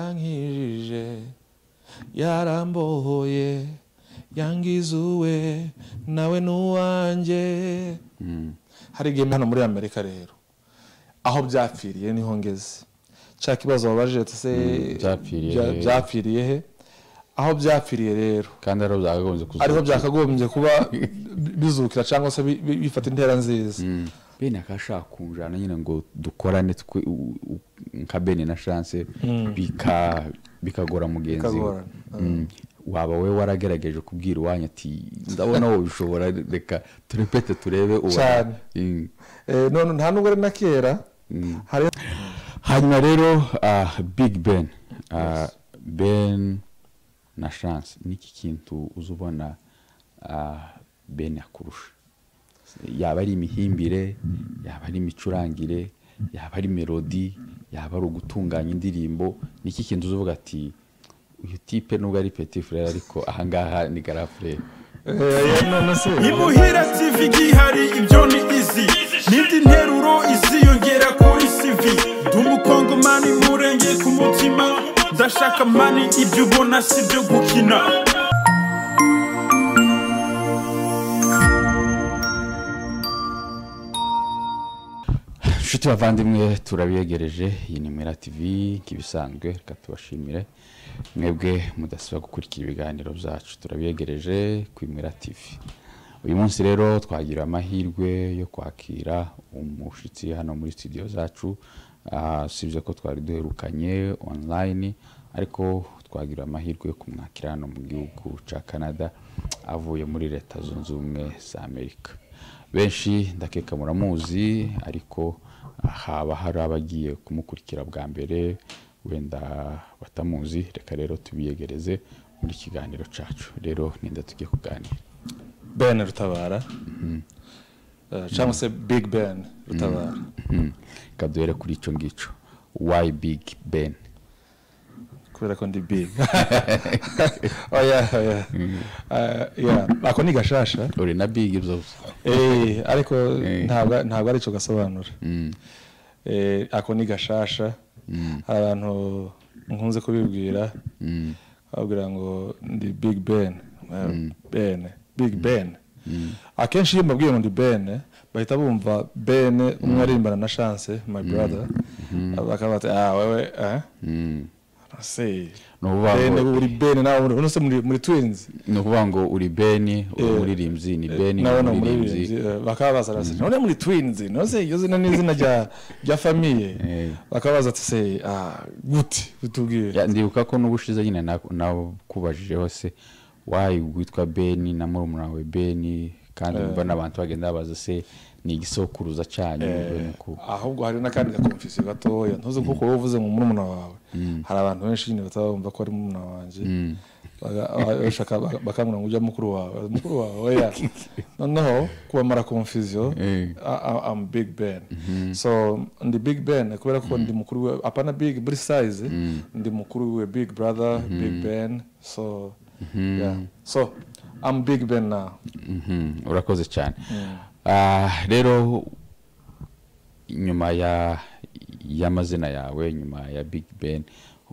yarankijije yarambohoye yangize uwe nawe n'uwanjye hari igihe hano muri amerika rero aho byapfiriye niho ngeze cya kibazo wabajije ati se byapfiriye bya- he?" byapfiriye he aho byapfiriye rero kandi ariho byakagombye kuzuka ariho byakagombye kuba bi- bizukira cyangwa se bi- bi- bifata intera nziza bene akashaka kunjana nyine ngo dukorane twe- u- u- nka bene na chance bika bikagora mugenzi we Bikagorana, Mm. waba we waragerageje kubwira iwanyu ati ndabona wowe ushobora reka turepete turebe uwa-" Cyane. Mm. Eh, none nta nubwo ari na kera hari hanyuma rero ah, big ben Ah, ben na chance niki kintu uza ubona ah, ben akurusha yaba ari imihimbire yaba ari imicurangire yaba ari melodi yaba ari ugutunganya indirimbo niki kintu uza uvuga ati uyu tipe nubwo ari petit frere ariko ahangaha ni gara frere eh, none se imuhira tv gihari ibyo ni izi n'indi nteruro iziyongera kuri cv ndi umukongomani murenge ku mutima ndashaka mani ibyo ubona si byo gukina inshuti bavandimwe turabiyegereje iyi ni mera tivi nk'ibisanzwe reka tubashimire mwebwe mudasiba gukurikira ibiganiro byacu turabiyegereje kuri mera tivi uyu munsi rero twagira amahirwe yo kwakira umushyitsi hano muri studio zacu Ah, usibye ko twari duherukanye online ariko twagira amahirwe yo kumwakira hano mu gihugu cya canada avuye muri leta zunze ubumwe za amerika benshi ndakeka muramuzi ariko haba hari abagiye kumukurikira bwa mbere wenda batamuzi reka rero tubiyegereze muri kiganiro cyacu rero ninda tujye kuganira ben rutabara Eh, cyangwa se big ben rutabara Hmm, reka duhere kuri icyo ngicyo wayi bigi ben kubera ko ndi big oya oya Eh, yeah, ako ni gashasha uri na bigi byose Eh, ariko Eh. ntabwo ntabwo ari cyo gasobanura Eh, ako ni gashasha hari abantu nkunze kubibwira babwira ngo ndi big ben Eh, ben big ben akenshi iyo mbabwiye ngo ndi ben bahita bumva ben umwe aririmbana na chance my brother bakaba bati ah wewe eh se Ni ukuvuga Ben, ngo- ubu uri ben nawe uri- uno se muri muri twins ni ukuvuga ngo uri beni uri Eh, umuririmbyi ni beni ni nawe ni umuririmbyi umuririmbyi eh, bakaba baza bati none muri twins nose iyo zina ni izina rya rya famiye Eh. bakaba baza ati se ah gute utubwiye Ya, ndibuka ko n'ubushize nyine na- nakubajijeho se wayi witwa beni na murumuna wawe beni kandi mba n'abantu bagenda babaza se ni igisokuruza cyanyu bene ko ahubwo hari n'akandi gakomfisiyo gatoya ntuzi kuko wowe uvuze ngo murumuna wawe hari abantu benshi nyine batabumva ko ari murumuna wanjye Baga- ba- bashaka bakangura ngo ujya mukuru wawe mukuru wawe oya noneho kubamara konfisiyo Eh. am big ben so ndi big ben kubera ko ndi mukuru we apana big buri size ndi mukuru we big brother big ben so yeah. so am big ben now Mhm, urakoze cyane Ah, rero nyuma ya y'amazina yawe nyuma ya big ben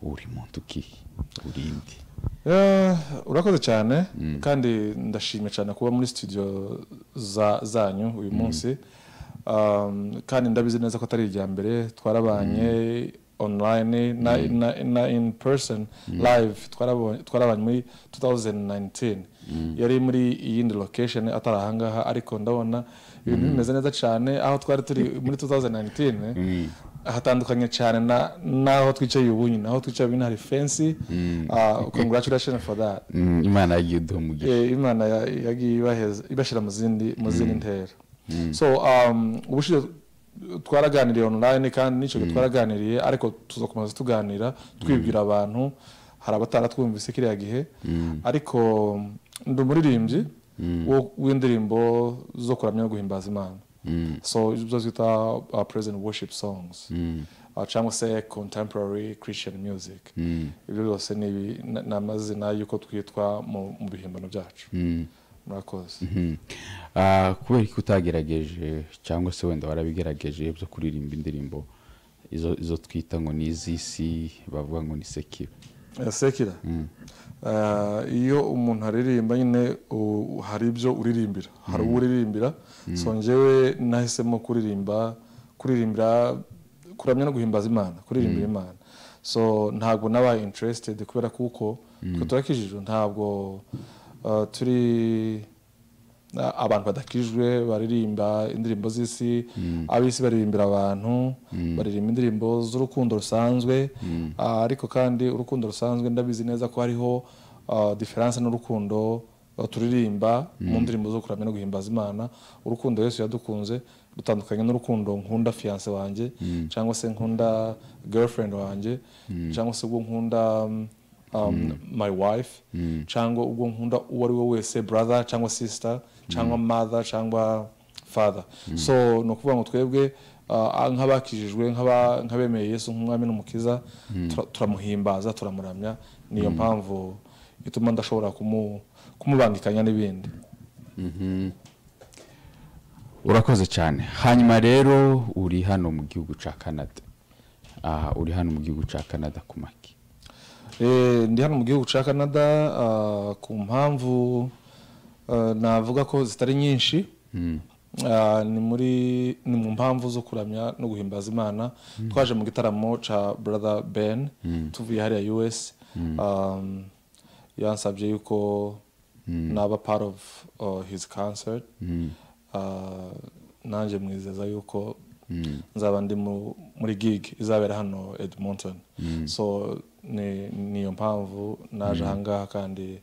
uri muntu ki urindi Eh, urakoze cyane kandi ndashimye cyane kuba muri studio za- zanyu uyu munsi Um, kandi ndabizi neza ko atari irya mbere twarabanye online na, na, na in person live twarabonye- twarabanye muri 2019 yari muri iyindi location atari ahangaha ariko ndabona ibintu bimeze neza cyane aho twari turi muri 2019 hatandukanye cyane na- n'aho twicaye ubunyine naho twicaye ubunyine hari fensi congratulations for that Mm, imana yagiye uduha umugisha Eh, imana ya- yagiye ibaheza- ibashyira mu zindi mu zindi ntera so um, ubushize twaraganiriye online kandi n'icyo gihe twaraganiriye ariko tuzakomeza tuganira twibwira abantu hari abataratwumvise kiriya gihe ariko ndi umuririmbyi wo- w'indirimbo zo kuramya no guhimbaza imana so ibyo twita uh, praise and worship songs uh, cyangwa se contemporary christian music ibyo byose ni ibi- na- ni amazina y'uko twitwa mu mu bihimbano byacu murakoze Mhm. Ah, kubera ko utagerageje cyangwa se wenda warabigerageje byo kuririmba indirimbo izo izo twita ngo ni iz'isi bavuga ngo ni sekiro sekira iyo umuntu aririmba nyine u- hari ibyo uririmbira hari uwo uririmbira so njyewe nahisemo kuririmba kuririmbira kuramya no guhimbaza imana kuririmbira imana so ntabwo nabaye interested kubera kuko twe turakijijwe ntabwo uh, turi na- abantu badakijwe baririmba indirimbo z'isi ab'isi baririmbira abantu baririmba indirimbo z'urukundo rusanzwe Ah, ariko kandi urukundo rusanzwe ndabizi neza ko hariho ah, diferanse n'urukundo ah, turirimba mu ndirimbo zo kuramya no guhimbaza imana urukundo yesu yadukunze rutandukanye n'urukundo nkunda fiyanse wanjye cyangwa se nkunda girlfriend wanjye cyangwa se ubwo nkunda mm, um, my wife cyangwa ubwo nkunda uwo ari we wese brother cyangwa sister cyangwa mother cyangwa father so ni ukuvuga ngo twebwe uh, nk'abakijijwe nk'aba- nk'abemeye yesu nk'umwami n'umukiza tura- turamuhimbaza turamuramya niyo mpamvu ituma ndashobora kumu- kumubangikanya n'ibindi urakoze cyane hanyuma rero uri hano mu gihugu cya canada aha uri hano mu gihugu cya canada ku maki Eh, ndi hano mu gihugu cya canada ah, ku mpamvu ah, navuga ko zitari nyinshi Ah, ni muri ni mu mpamvu zo kuramya no guhimbaza imana twaje mu gitaramo cya brother ben tuvuye hariya us Um, yansabye yuko naba part of uh, his concert Ah, nanjye mwizeza yuko nzaba ndi mu- muri gig izabera hano edmonton so ni niyo mpamvu naje ahangaha kandi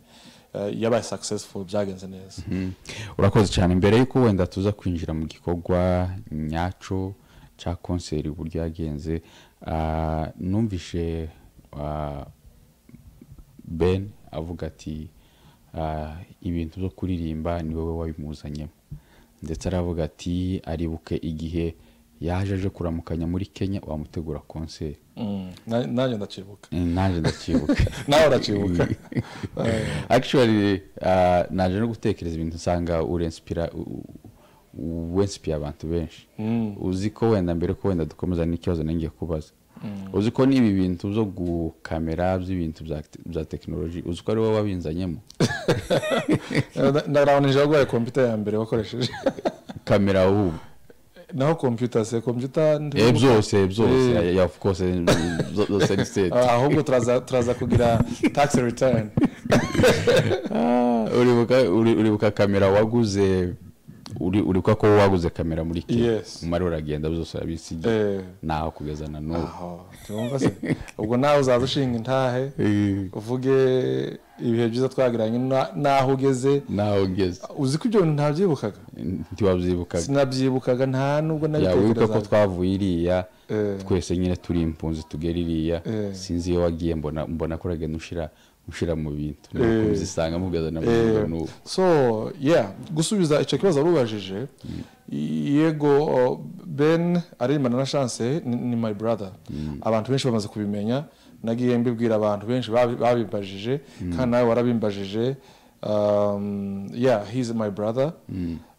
eh, yabaye successful byagenze neza Mm. urakoze cyane mbere y'uko wenda tuza kwinjira mu gikorwa nyacyo cya konseri uburyo yagenze ah, numvishe ah, ben avuga ati ah, ibintu byo kuririmba ni wowe wabimuzanyemo ndetse aravuga ati aribuke igihe yaje aje kuramukanya muri kenya wamutegura konseri Mm, na- nanjye ndakibuka Eh, nanjye ndacyibuka nawe urakibuka actually uh, naje no gutekereza ibintu nsanga urenspira wensipiye abantu benshi uzi ko wenda mbere ko wenda dukomeza n'ikibazo nangiye kubaza uzi ko n'ibi bintu byo gukamera by'ibintu bya, bya tekinoloji uzi ko ari wowe wabinzanyemo ndagabanije wagwaye kompiyuta ya mbere wakoresheje kamera ahubwo naho kompiyuta se kompiyuta eh byose byose Eh. yeah, of course eh, zo- zose ni set ahubwo turaza turaza kugira tax return Ah, uribuka uri- uribuka kamera waguze uri uribuka ko waguze kamera muri Kenya Yes. umara uragenda byose urabisigiye Eh, naho kugeza na n'ubu aho tumva se ubwo nawe uzaza ushinga intahe uvuge ibihe byiza twagiranye na- n'aho ugeze naho ugeze uzi ko ibyo bintu ntabyibukaga ntiwabyibukaga sinabyibukaga nta nubwo yawibuka ko nabitekerezaga twavuye iriya Eh. twese nyine turi impunzi tugera iriya Eh. sinzi iyo wagiye mbona mbona ko uragenda ushyira ushyira mu bintu Eh. bizisanga mugeza na Eh, kugeza n'ubu so yeah gusubiza icyo kibazo warubajije yego uh, ben aririmbana na chance ni, ni my brother abantu benshi bamaze kubimenya nagiye mbibwira abantu benshi babi- babimbajije kandi nawe warabimbajije um, yeah he is my brother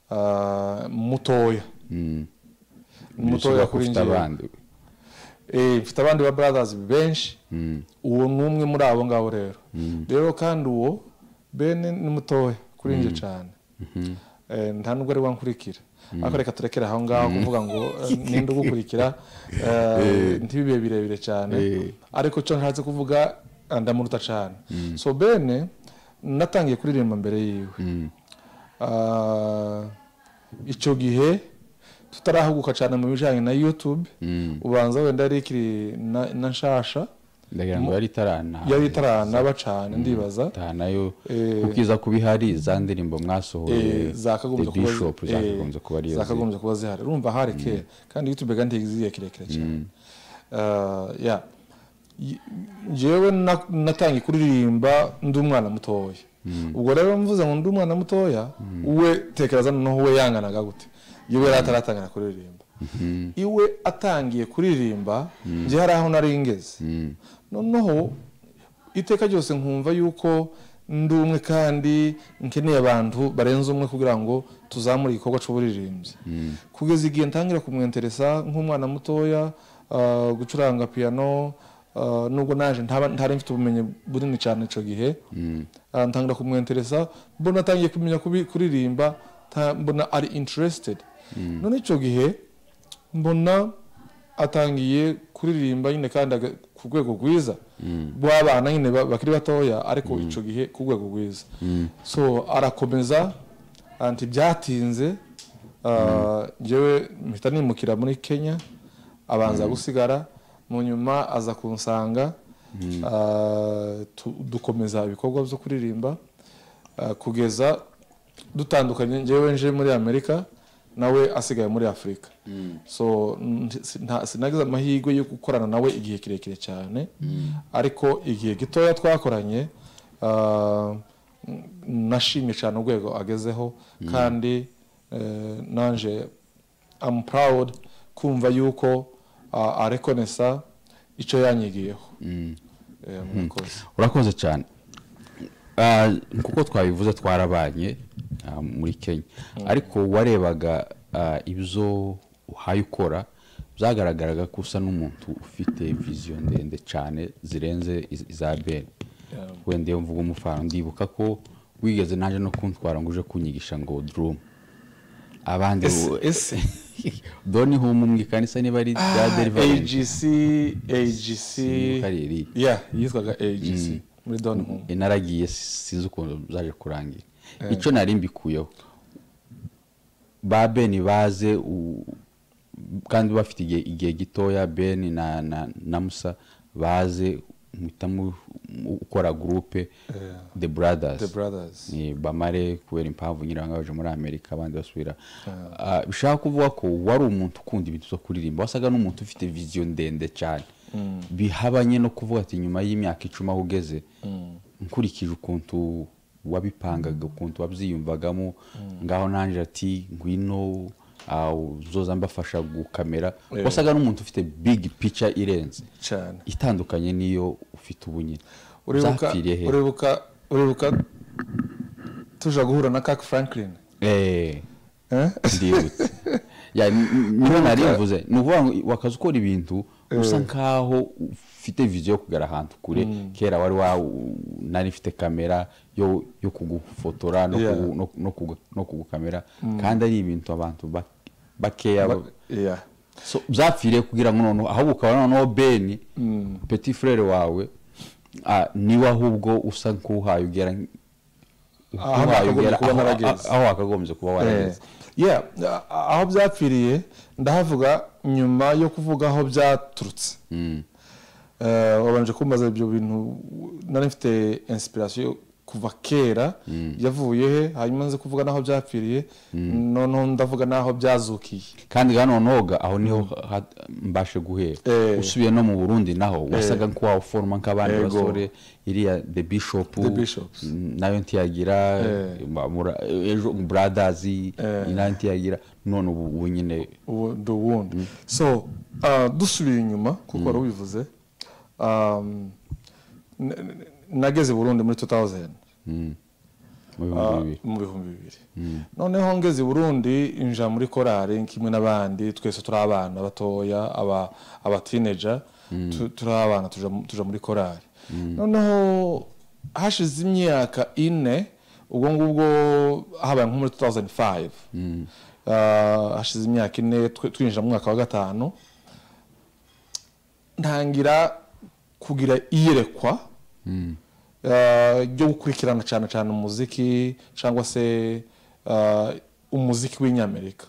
uh, mutoya mutoya Ntibishoboka ko kuri ufite njyewe abandi Eh, mfite abandi ba brothers benshi uwo ni umwe muri abo ngabo rero rero kandi uwo bene ni mutoya kuri njye cyane Eh, nta nubwo ari wankurikira ariko reka turekere aho ngaho kuvuga ngo eh, ninde ugukurikira eh, ntibibe birebire cyane Eh. ariko cyo ntatse kuvuga eh, ndamuruta cyane so bene natangiye kuririmba mbere yiwe Ah, icyo gihe tutarahuguka cyane mu bijyanye na youtube ubanza wenda yari ikiri na- na nshasha ndagira ngo yari itarana yari itaranaba cyane ndibaza itanayo Eh. kuko iza kuba ihari za ndirimbo mwasohoye Eh, zakagombye The kuba zi- Bishop eh, zakagombye kuba ariyo ziri. zakagombye kuba zihari urumva hari kera kandi youtube kandi igiye kirekire cyane Ah, yeah. Y- njyewe na- natangiye kuririmba ndi umwana mutoya ubwo rero mvuze ngo ndi umwana mutoya we tekereza noneho we yanganaga gute yewe yari ataratangira kuririmba iwe atangiye kuririmba njye hari aho nari ngeze noneho iteka ryose nkumva yuko ndi umwe kandi nkeneye abantu barenze umwe kugira ngo tuzamure igikorwa cy'uburirimbyi kugeza igihe ntangira kumwenteresa nk'umwana mutoya ah, gucuranga piyano ah, nubwo naje ntaba- ntari mfite ubumenyi bunini cyane icyo gihe Ah, ntangira kumwenteresa mbona atangiye kumenya kubi- kuririmba nta- mbona ari interested none icyo gihe mbona atangiye kuririmba nyine kandi aga- ku rwego rwiza rw'abana nyine ba- bakiri batoya ariko icyo gihe ku rwego rwiza so arakomeza anti byatinze ah, njyewe mpita nimukira muri kenya abanza gusigara mu nyuma aza kunsanga ah, tu- dukomeza ibikorwa byo kuririmba ah, kugeza dutandukanye njyewe nje muri amerika nawe asigaye muri afurika so nti- si- nta- sinagize amahirwe yo gukorana nawe igihe kirekire cyane ariko igihe gitoya twakoranye ah, n- nashimye cyane urwego agezeho kandi eh, nanje am proud kumva yuko ah, arekonesa icyo yanyigiyeho Eh, murakoze urakoze cyane Ah, kuko twabivuze twarabanye ah, muri kenya ariko warebaga ah, ibyo uhaye ukora byagaragaraga ko usa n'umuntu ufite viziyo ndende cyane zirenze iz- iza bene wenda iyo mvuga umufana ndibuka ko wigeze nanjye no kuntwara ngo uje kunyigisha ngo durumu abandi Ese- ese doni humumwe kandi isa niba ari bya derivarensi agc agc Sinibuka ari iriya. yeah yitwaga agc muri don home inaragiye sinzi ukuntu zaje kurangira icyo nari mbikuyeho ba beni baze u- kandi bafite igihe igihe gitoya beni na na na musa baze muhita mu- mu- ukora gurupe the brothers the brothers ni bamare kubera impamvu nyiranga baje muri amerika abandi basubira Ah, bishaka kuvuga ko wari umuntu ukunda ibintu byo kuririmba wasaga n'umuntu ufite viziyo ndende cyane bihabanye no kuvuga ati nyuma y'imyaka icumi aho ugeze nkurikije ukuntu wabipangaga ukuntu wabyiyumvagamo ngaho nanjye ati ngwino ah, uzoza mbafasha gukamera Eh. wasaga n'umuntu ufite big picture irenze cyane itandukanye n'iyo ufite ubu nyine uribuka Zapfiriye he? uribuka uribuka tuja guhura na kaka franklin Eh. eh? ndibutse Ya, n- n- niyo nari mvuze ni ukuvuga ngo wakaza ukora ibintu usa nkaho ufite viziyo yo kugera ahantu kure kera wari wa nari mfite kamera yo yo kugufotora no Yeah. kugu- no- no kugu- no kugukamera kandi ari ibintu abantu ba- bakeya Ba- yeah So, byapfiriye kugira ngo noneho ahubwo ukaba noneho beni peti furere wawe ah, niwe ahubwo usa nk'uhaye ugera Aho uhaye nakagombye ugera kuba aho- narageze. aho wakagombye kuba warageze yeah a- a- aho byapfiriye ndahavuga nyuma yo kuvuga aho byaturutse Eh, wabanje kumbaza ibyo bintu nari mfite inspiration kuva kera yavuye he hanyuma nze kuvuga n'aho byapfiriye noneho ndavuga n'aho byazukiye kandi hano noga aho niho ha- mbashe guhera Eh. usubiye no mu burundi naho wasaga nk'uwawuforoma nk'abandi Ego. basore iriya the bishop The Bishops. mm, nayo ntiyagira Eh. ma- mura- ejo brothers nayo ntiyagira none ubu ubu nyine uwo the wound so uh, dusubiye inyuma kuko wari ubivuze um, n- n- nageze i burundi muri 2000 mu Ah, bihumbi bibiri mu bihumbi bibiri noneho ngeze i burundi inja muri korari kimwe n'abandi twese turi abana batoya aba- abatineja tu- turi abana tuja mu- tuja muri korari noneho hashize imyaka ine ubwo ngubwo habaye nko muri 2005 Ah, hashize imyaka ine twe- twinjira mu mwaka wa gatanu ntangira kugira iyerekwa eh, ryo gukurikirana cyane cyane umuziki cyangwa se eh, umuziki w'inyamerika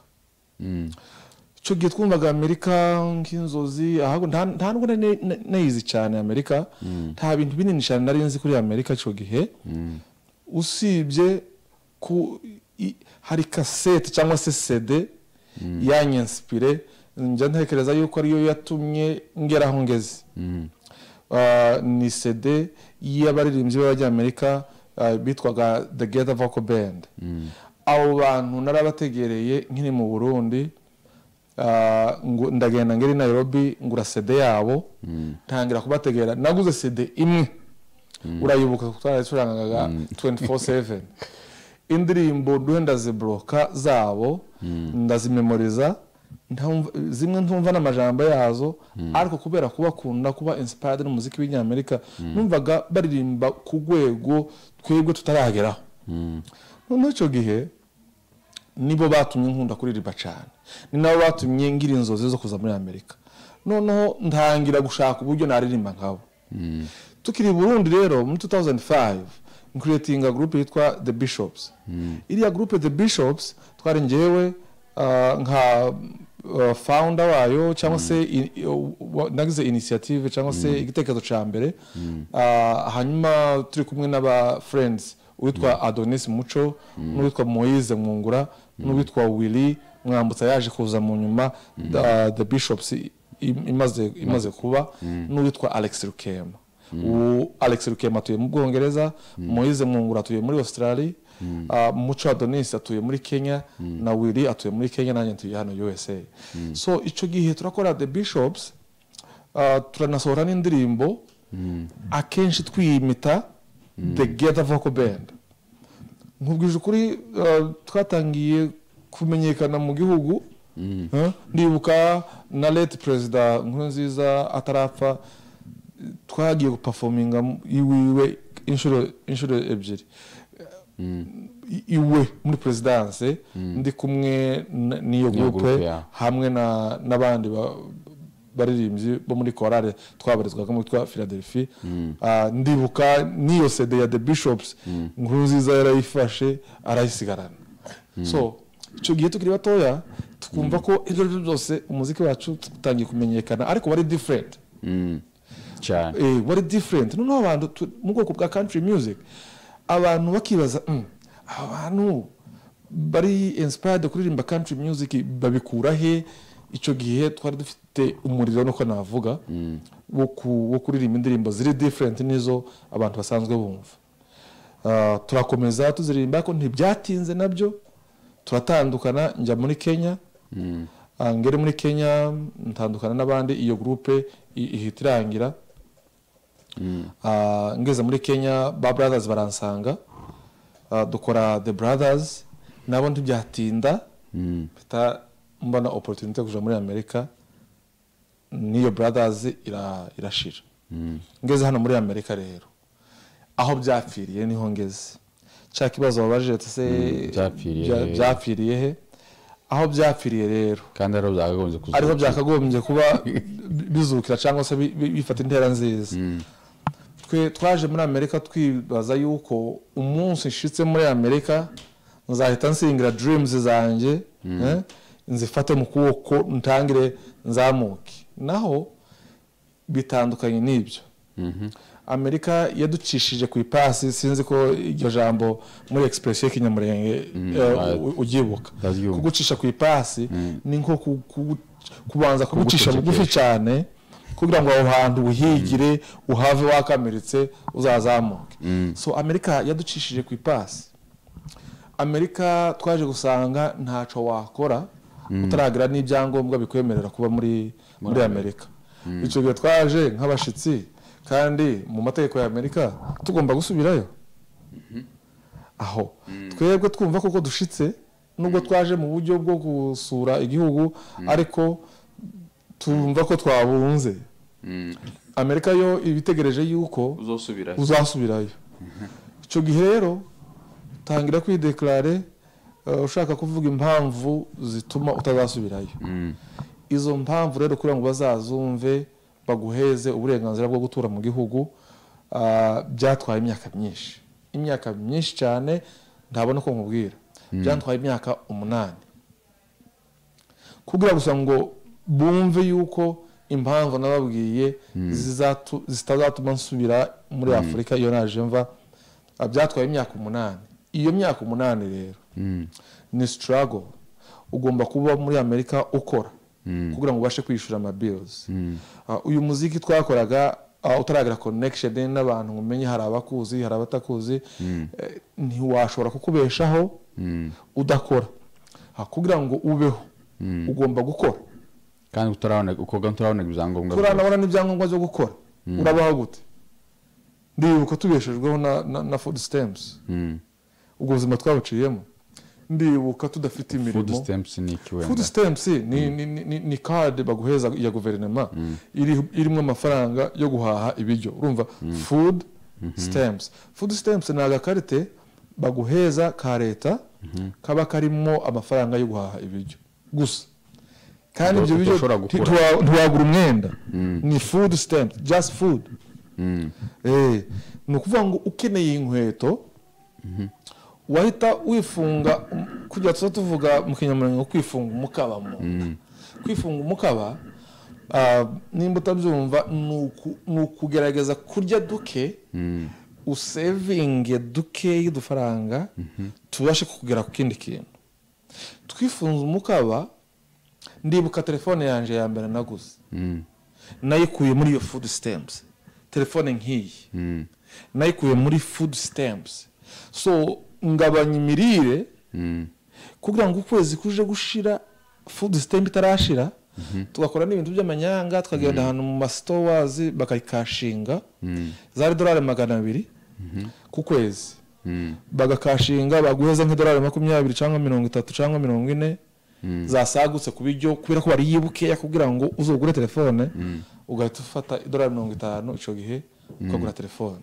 icyo gihe twumvaga amerika nk'inzozi ahubwo nta nta nubwo nari ne- ne- nayizi cyane amerika nta bintu binini cyane nari nzi kuri amerika icyo gihe usibye ku i- hari kasete cyangwa se sede yanyenspire njya ntekereza yuko ariyo yatumye ngera aho ngeze Ah, ni sede y'abaririmbyi b'abanyamerika ah, bitwaga the ghetto vocal band abo bantu narabategereye nkiri mu burundi ah, ngo- ndagenda ngeri nairobi ngura sede yabo ntangira kubategera naguze sede imwe urayibuka twaracurangaga 24/7 indirimbo duhe ndaziboroka zabo ndazimemoriza ntamva- zimwe ntumva n'amajambo yazo ariko kubera kuba akunda kuba inspired n'umuziki w'inyamerika numvaga baririmba ku rwego twebwe tutarageraho noneho icyo gihe nibo batumye nkunda kuririmba cyane ni nabo batumye ngira inzozi zo kuza muri amerika noneho ntangira gushaka uburyo naririmba nkabo tukiri i burundi rero muri 2005 nkuriyetinga gurupe yitwa the bishops iriya gurupe the bishops twari ngewe ah, nka ah, founder wayo cyangwa se i- i- wa- nagize initiative cyangwa se igitekerezo cya mbere Ah, hanyuma turi kumwe n'aba friends uwitwa adonis muco n'uwitwa moise mwungura n'uwitwa willy mwambutsa yaje kuza mu nyuma ah, the bishops i- imaze imaze kuba n'uwitwa alex rukema ubu alex rukema atuye mu bwongereza moise mwungura atuye muri australia ah, muco adonis atuye muri kenya na willy atuye muri kenya nanjye ntuye hano usa so icyo gihe turakora the bishops ah, turanasohora n'indirimbo akenshi twiyimita the ghetto vocal band nkubwije ukuri uh, twatangiye kumenyekana mu gihugu Huh? ndibuka na late perezida nkurunziza atarapfa twagiye gupafominga mu- iwiwe inshuro inshuro ebyiri I- iwe muri perezidanse ndi kumwe na- n'iyo gurupe groupe, yeah. hamwe na- n'abandi ba- baririmbyi bo muri korale twabarizwaga mu twa philadelphie Ah, ndibuka n'iyo cd ya the bishops nkuru nziza yarayifashe arayisigarana so icyo gihe tukiri batoya tukumva ko ibyo ari byo byose umuziki wacu utangiye kumenyekana ariko wari different Mm. cyane eh, wari different noneho abantu tu- mu bwoko bwa country music abantu bakibaza "Mm, aba bantu bari inspired kuririmba country music babikura he icyo gihe twari dufite umuriro nuko navuga wo ku- wo kuririmba indirimbo ziri different n'izo abantu basanzwe bumva Ah, turakomeza tuziririmba ariko ntibyatinze nabyo turatandukana njya muri kenya Ah, ngere muri kenya ntandukana n'abandi iyo gurupe i- ihita irangira Ah, ngeze muri kenya ba brothers baransanga Ah, dukora the brothers nabo ntibyatinda mpita mbona opportunity yo kuja muri amerika n'iyo brothers ira- irashira ngeze hano muri amerika rero aho byapfiriye niho ngeze cya kibazo wabajije se byapfiriye bya- he? byapfiriye he aho byapfiriye rero kandi ariho byakagombye kuzuka ariho byakagombye kuba bi- bizukira cyangwa se bi- bi- bifata intera nziza twe twaje muri amerika twibaza yuko umunsi nshitse muri amerika nzahita nsingira dreams zanjye eh, nzifate mu kuboko ntangire nzamuke naho bitandukanye n'ibyo amerika yaducishije ku ipasi sinzi ko iryo jambo muri express y'ikinyamurenge eh, ah, u- uryibuka ndaryumva. kugucisha ku ipasi ni nko ku- ku- kubanza kugucisha Kugucecekesha. bugufi cyane kugira ngo aho hantu uhigire uhave wakamiritse uzazamuke so amerika yaducishije ku ipasi amerika twaje gusanga ntacyo wakora utaragira n'ibyangombwa bikwemerera kuba muri muri amerika icyo gihe twaje nk'abashyitsi kandi mu mategeko ya amerika tugomba gusubirayo aho twebwe twumva koko dushitse nubwo twaje mu buryo bwo gusura igihugu ariko tumva ko twabunze amerika yo iba itegereje yuko uzosubirayo uzasubirayo icyo gihe rero tangira kwidekarare eh, ushaka kuvuga impamvu zituma utazasubirayo izo mpamvu rero kugira ngo bazazumve baguheze uburenganzira bwo gutura mu gihugu ah, byatwaye imyaka myinshi imyaka myinshi cyane ntabona uko nkubwira byatwaye imyaka umunani kugira gusa ngo bumve yuko impamvu nababwiye zizatu- zitazatuma nsubira muri afurika iyo naje mva ah, byatwaye imyaka umunani iyo myaka umunani rero ni sitarago ugomba kuba muri amerika ukora kugira ngo ubashe kwishyura amabills Ah, uyu muziki twakoraga ah, utaragira connection n'abantu ngo umenye hari abakuzi hari abatakuzi eh, ntiwashobora kukubeshaho udakora Ah, kugira ngo ubeho ugomba gukora kandi utarabona ukoga utarabona ibyangombwa turanabona n'ibyangombwa byo gukora urabaho gute ndibuka tubeshejweho na, na, na food stamps ubwo buzima twabuciyemo ndibuka tudafite food imirimo stamps ni iki food wenda stamps ni ni ni ni card baguheza ya guverinoma iri irimo amafaranga yo guhaha ibiryo urumva food stamps food stamps ni agakarite baguheza ka leta kaba karimo amafaranga yo guhaha ibiryo gusa kandi ibyo biryo Utoshobora nti- gukora. ntiwa- ntiwagura umwenda ni food stamps just food Eh, ni ukuvuga ngo ukeneye inkweto wahita wifunga kujya tuba tuvuga mu kinyamurenge ngo kwifunga umukaba mu nda kwifunga umukaba ah, nimba utabyumva ni uku- ni ukugerageza kurya duke usevinge duke y'udufaranga tubashe kugera ku kindi kintu twifunze umukaba ndibuka telefone yanjye ya mbere naguze nayikuye muri iyo food stamps telefone nk'iyi nayikuye muri food stamps so ngabanya imirire kugira ngo ukwezi kuje gushira food stamp itarashira tugakora n'ibintu by'amanyanga tukagenda ahantu mu masitowazi bakakashinga zari dorari magana abiri ku kwezi bagakashinga baguheza nk'idorari makumyabiri cyangwa mirongo itatu cyangwa mirongo ine zasagutse ku biryo kubera ko bariye bukeya kugira ngo uzogure telefone ugahita ufata idorari mirongo itanu icyo gihe ukagura telefone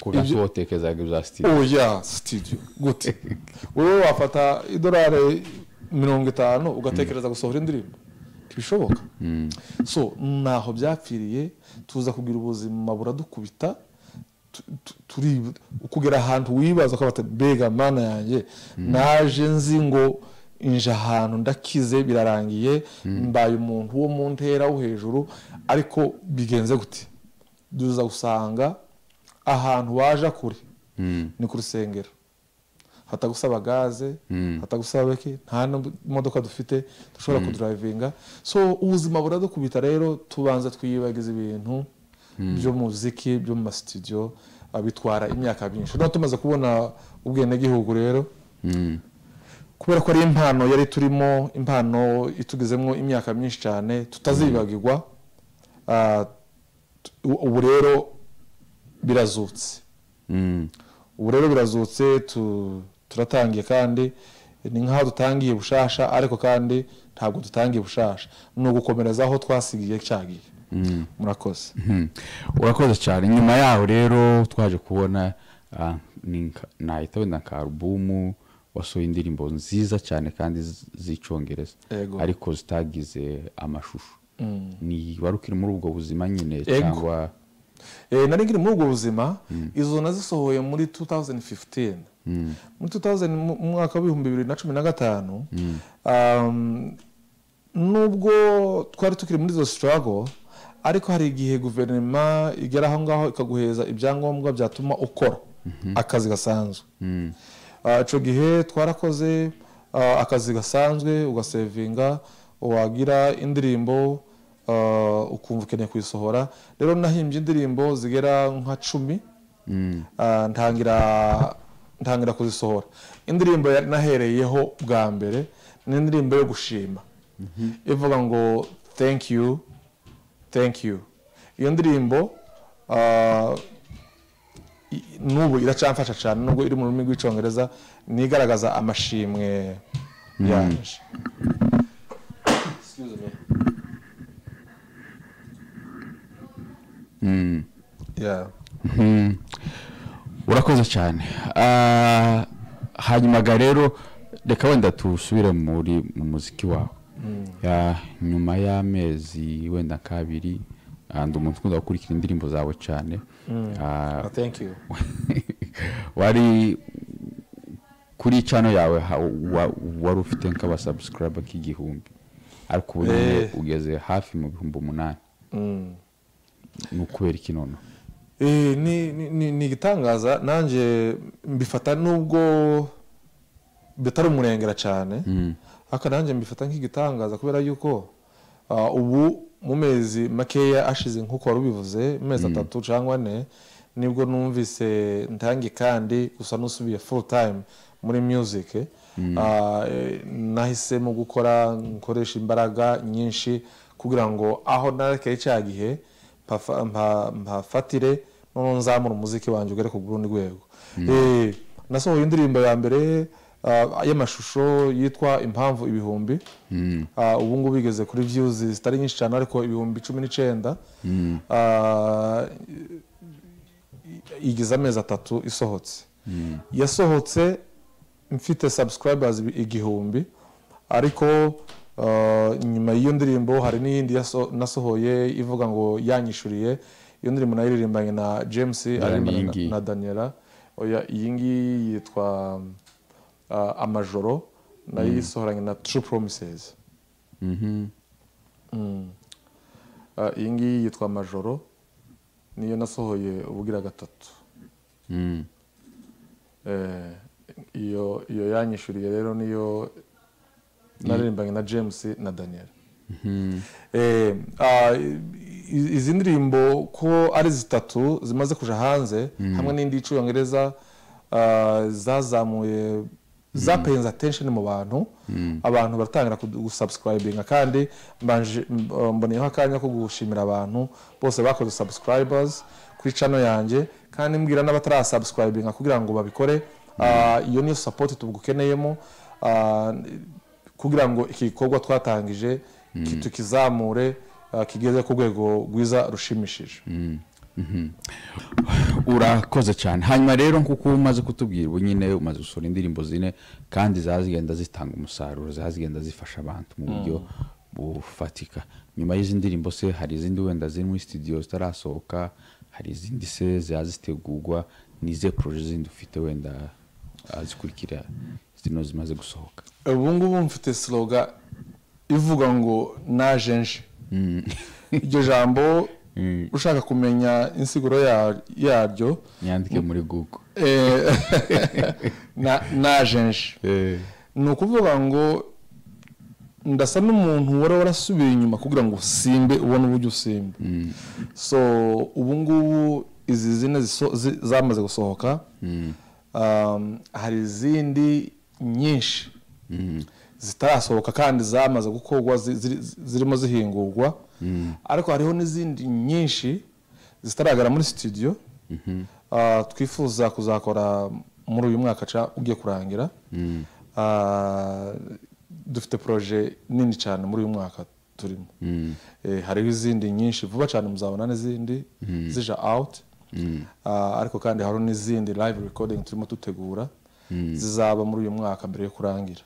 kugira ibyo- ngo wotekerezaga ibya sitidiyo oya studio gute wowe wafata idorari mirongo itanu ugatekereza gusohora indirimbo ntibishoboka so ntaho byapfiriye tuza kugira ubuzima buradukubita tu- tu- turi kugera ahantu wibaza ukabata bega mana yanjye naje nzi ngo inje ahantu ndakize birarangiye mbaye umuntu wo mu ntera wo hejuru ariko bigenze gute duza gusanga ahantu waje kure ni ku rusengero hatagusaba gaze hatagusaba beki nta n'imodoka dufite dushobora kudurayivinga so ubuzima buradukubita rero tubanza twiyibagiza ibintu byo mu muziki byo mu masitudiyo ah, bitwara imyaka myinshi no tumaze kubona ubwenegihugu rero kubera ko ari impano yari turimo impano itugezemo imyaka myinshi cyane tutazibagirwa ah, t- ubu rero birazutse ubu rero birazutse tu- turatangiye kandi ni nk'aho dutangiye bushasha ariko kandi ntabwo dutangiye bushasha ni ugukomereza aho twasigiye cyagiye murakoze urakoze cyane nyuma yaho rero twaje kubona ah, ni nka- nahita wenda nka alubumu wasohoye indirimbo nziza cyane kandi z- z'icyongereza Yego. ariko zitagize amashusho ni wari ukiri muri ubwo buzima nyine Yego. cyangwa Eh, nari nkiri muri ubwo buzima izo nazisohoye muri 2015 muri 2000 mu mu mwaka w'ibihumbi bibiri na cumi na gatanu um, nubwo twari tukiri muri izo struggle ariko hari igihe guverinoma igera aho ngaho ikaguheza ibyangombwa byatuma ukora akazi gasanzwe Ah, ico gihe twarakoze ah, akazi gasanzwe ugasevinga wagira indirimbo ah, ukumva ukeneye kuyisohora rero nahimbye indirimbo zigera nka cumi Ah, ntangira ntangira kuzisohora indirimbo ya- nahereyeho bwa mbere ni indirimbo yo gushima ivuga ngo thank you thank you iyo ndirimbo ah, i- n'ubu iracamfasha cyane nubwo iri mu rurimi rw'icyongereza ni igaragaza amashimwe yanjye Excuse me. Yeah. Mm. urakoze cyane Ah, hanyuma ga rero reka wenda tusubire muri mu muziki wawe Ya, nyuma y'amezi wenda kabiri ndi umuntu ukunda gukurikira indirimbo zawe cyane Ah, Ah, thank you wari kuri cano yawe ha- wa- wari ufite nk'abasubscribe k'igihumbi ariko ubu nyine Eh. ugeze hafi mu bihumbi umunani Mm. ni ukubera iki noneho Eh, ni- ni- ni ni igitangaza nanjye mbifata nubwo bitari umurengera cyane ariko nanjye mbifata nk'igitangaza kubera yuko ah, ubu mu mezi makeya ashize nk'uko wari ubivuze mu mezi atatu cyangwa ane nibwo numvise ntange kandi gusa n'usubiye full time muri music Ah, eh, nahisemo gukora nkoresha imbaraga nyinshi kugira ngo aho narekeye cya gihe mpafa- mpa- mpafatire noneho nzamura umuziki wanjye ugere ku rundi rwego Eh, nasohoye indirimbo ya mbere ah, y'amashusho yitwa impamvu ibihumbi Ah, ubu ngubu igeze kuri views zitari nyinshi cyane ariko ibihumbi cumi n'icyenda Ah, igize amezi atatu isohotse yasohotse mfite subscribers igihumbi ariko uh, nyuma y'iyo ndirimbo hari n'iyindi yaso- nasohoye ivuga ngo yanyishuriye iyo ndirimbo naririmbanye na james aririmbana na- niyingiyi. na daniela oya iyi ngiyi yitwa um, uh, amajoro nayo yisohoranye na true promises Mm. Uh, iyi ngiyi yitwa amajoro niyo nasohoye ubugira gatatu Mm. Eh, iyo iyo yanyishuriye rero niyo naririmbanye na james na daniel Eh, ah, i- izi ndirimbo ko ari zitatu zimaze kuja hanze hamwe n'indi y'icyongereza ah, zazamuye zapenze attention mu bantu abantu baratangira kudu- gusubscribinga kandi mbanje- mb- mboneyeho akanya ko gushimira abantu bose bakoze subscribers kuri channel yanjye kandi mbwira n'abatarasubscribinga kugira ngo babikore Ah, iyo niyo support tugukeneyemo Ah, kugira ngo iki gikorwa twatangije ki- tukizamure uh, kigeze ku rwego rwiza rushimishije urakoze cyane hanyuma rero nk'uko umaze kutubwira ubu nyine umaze gusohora indirimbo zine kandi zazigenda zitanga umusaruro zazigenda zifasha abantu mu buryo bufatika nyuma y'izi ndirimbo se hari izindi wenda ziri muri studio zitarasohoka hari izindi se ziba zitegurwa n'ize poroje zindi ufite wenda ah, zikurikira zino zimaze gusohoka ubu ngubu mfite sloga ivuga ngo naje nje iryo jambo ushaka kumenya insiguro ya- yaryo nyandike muri google eh, na- naje nje ni ukuvuga ngo ndasa n'umuntu wari warasubiye inyuma kugira ngo usimbe ubone uburyo usimba so ubu ngubu izi zine ziso- zi- zamaze gusohoka Um, hari izindi nyinshi zitarasohoka kandi zamaze gukorwa zi- ziri- zirimo zihingurwa ariko hariho n'izindi nyinshi zitaragara muri studio Ah, twifuza kuzakora muri uyu mwaka ca ugiye kurangira Ah, dufite proje nini cyane muri uyu mwaka turimo Eh, hariho izindi nyinshi vuba cyane muzabona n'izindi zija out Ah, ariko kandi hariho n'izindi live recording turimo dutegura zizaba muri uyu mwaka mbere yo kurangira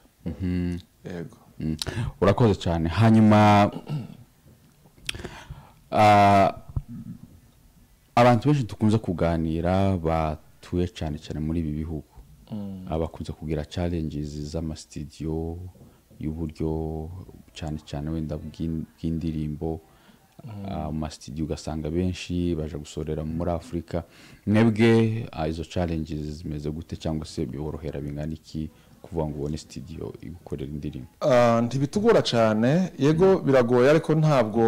yego Mm. urakoze cyane hanyuma ah, abantu benshi dukunze kuganira batuye cyane cyane muri ibi bihugu abakunze kugira challenges z'amasitidiyo y'uburyo cyane cyane wenda bw'in- bw'indirimbo ah, mu masitidiyo ugasanga benshi baje gusorera muri afurika mwebwe ah, izo challenges zimeze gute cyangwa se biborohera bingana iki kuvuga ngo ubone sitidiyo igukorera indirimbo Ah, ntibitugora cyane yego biragoye ariko ntabwo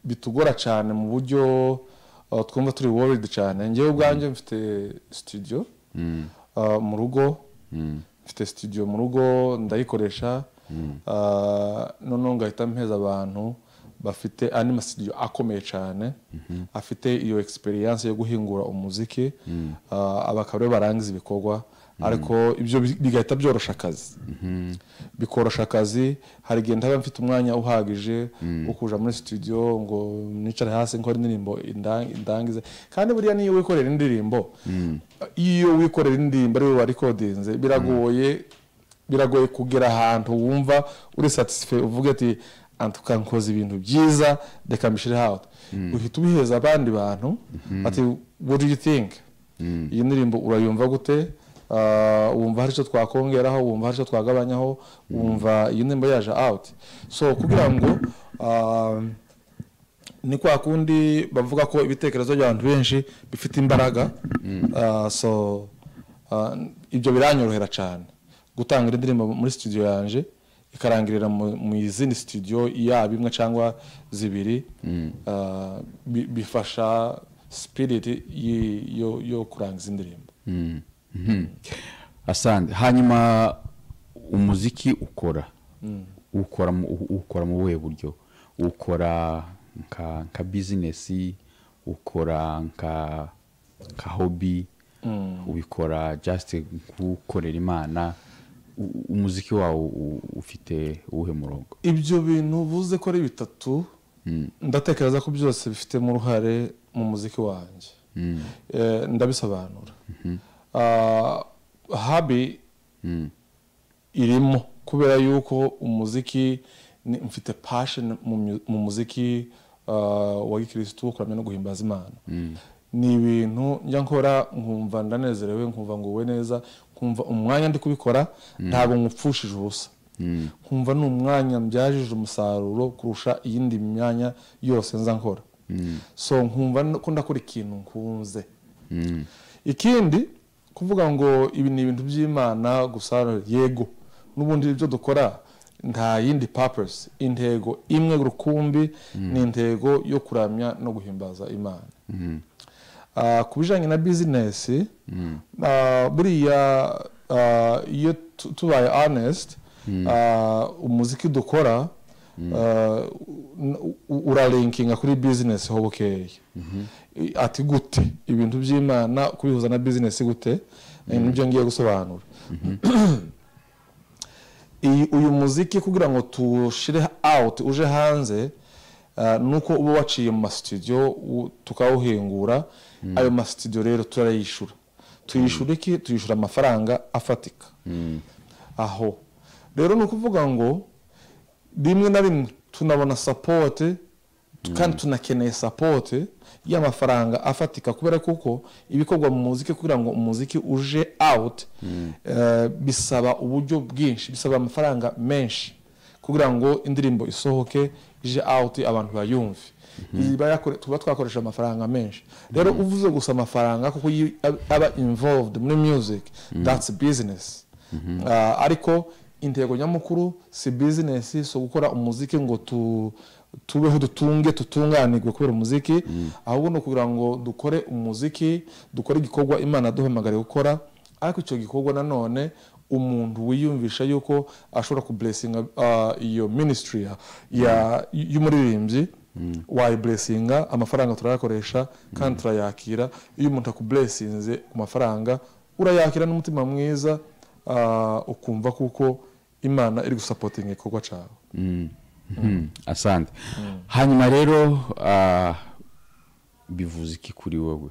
bitugora cyane mu buryo ah, twumva turi worried cyane ngewe ubwanjye mfite studio ah, mu rugo mfite studio mu rugo ndayikoresha ah, noneho ngahita mpeza abantu bafite andi masitidiyo akomeye cyane afite iyo experience yo guhingura umuziki ah, aba akaba aribo barangiza ibikorwa ariko ibyo bi- bigahita byorosha akazi bikorosha akazi hari igihe ntaba mfite umwanya uhagije wo kuja muri studio ngo nicare hasi nkore indirimbo indang- indangize kandi buriya niyo wikorera indirimbo iyo wikorera indirimbo ari wowe warikodinze biragoye biragoye kugera ahantu wumva uri satisfait uvuga ati antuka nkoze ibintu byiza reka mbishire out uhita ubiheza abandi bantu ati what do you think iyi ndirimbo urayumva gute Ah, wumva hari icyo twakongeraho wumva hari icyo twagabanyaho wumva iyi ndirimbo yaje out so kugira ngo ah, ni kwa kundi bavuga ko ibitekerezo by'abantu benshi bifite imbaraga Ah, so ah, ibyo biranyorohera cyane gutangira indirimbo muri studio yanjye ikarangirira mu- mu izindi studio yaba imwe cyangwa zibiri Ah, bi- bifasha spirit yi- yo- yo kurangiza indirimbo asante hanyuma umuziki ukora ukora mu u- ukora mu buhe buryo ukora nka nka bizinesi ukora nka nka hobi ubikora just nkukorera imana u- umuziki wawo u- ufite uwuhe murongo ibyo bintu uvuze ko ari bitatu ndatekereza ko byose bifitemo uruhare mu muziki wanjye Eh, ndabisobanura Ah, habi irimo kubera yuko umuziki ni- mfite passion mu myu- mu muziki ah, wa gikirisitu wo kuramya no guhimbaza imana ni ibintu njya nkora nkumva ndanezerewe nkumva nguwe neza nkumva umwanya ndi kubikora ntabwo nkupfushije ubusa nkumva ni umwanya mbyajije umusaruro kurusha iyindi myanya yose nza nkora so nkumva n- ko ndakora ikintu nkunze ikindi kuvuga ngo ibi ni ibintu by'imana gusa yego n'ubundi ibyo dukora nta yindi purpose intego imwe rukumbi ni intego yo kuramya no guhimbaza imana Ah, ku bijyanye na bizinesi ah, buriya ah, iyo tu- tubaye honest ah, umuziki dukora ah, u- u- uralinkinga kuri bizinesi ho bukeye I- ati gute ibintu by'imana kubihuza na bizinesi gute nibyo ngiye gusobanura iyi- uyu muziki kugira ngo tuwushyire out uje hanze ah, nuko uba waciye mu masitudiyo u- tukawuhingura ayo masitudiyo rero turayishyura tuyishyura iki tuyishyura amafaranga afatika aho rero ni ukuvuga ngo rimwe na rimwe tunabona sapote kandi tunakeneye sapote y'amafaranga afatika kubera kuko ibikorwa mu muziki kugira ngo umuziki uje out eh, bisaba uburyo bwinshi bisaba amafaranga menshi kugira ngo indirimbo isohoke ije out abantu bayumve Ibi bayakore- tuba twakoresha amafaranga menshi rero uvuze gusa amafaranga kuko iyo aba involved muri music that's business Ah, ariko intego nyamukuru si bizinesi si gukora umuziki ngo tu tubeho dutunge tutunganirwe kubera umuziki ahubwo ni ukugira ngo dukore umuziki dukore igikorwa imana duhamagariye gukora ariko icyo gikorwa nanone umuntu wiyumvisha yuko ashobora kuburesinga iyo minisitiri ya- ya- y'umuririmbyi wayiburesinga amafaranga turayakoresha kandi turayakira iyo umuntu akuburesinze ku mafaranga urayakira n'umutima mwiza Ah, ukumva kuko imana iri gusapotinga igikorwa cyawe Mhm. asante hanyuma rero ah, bivuze iki kuri wowe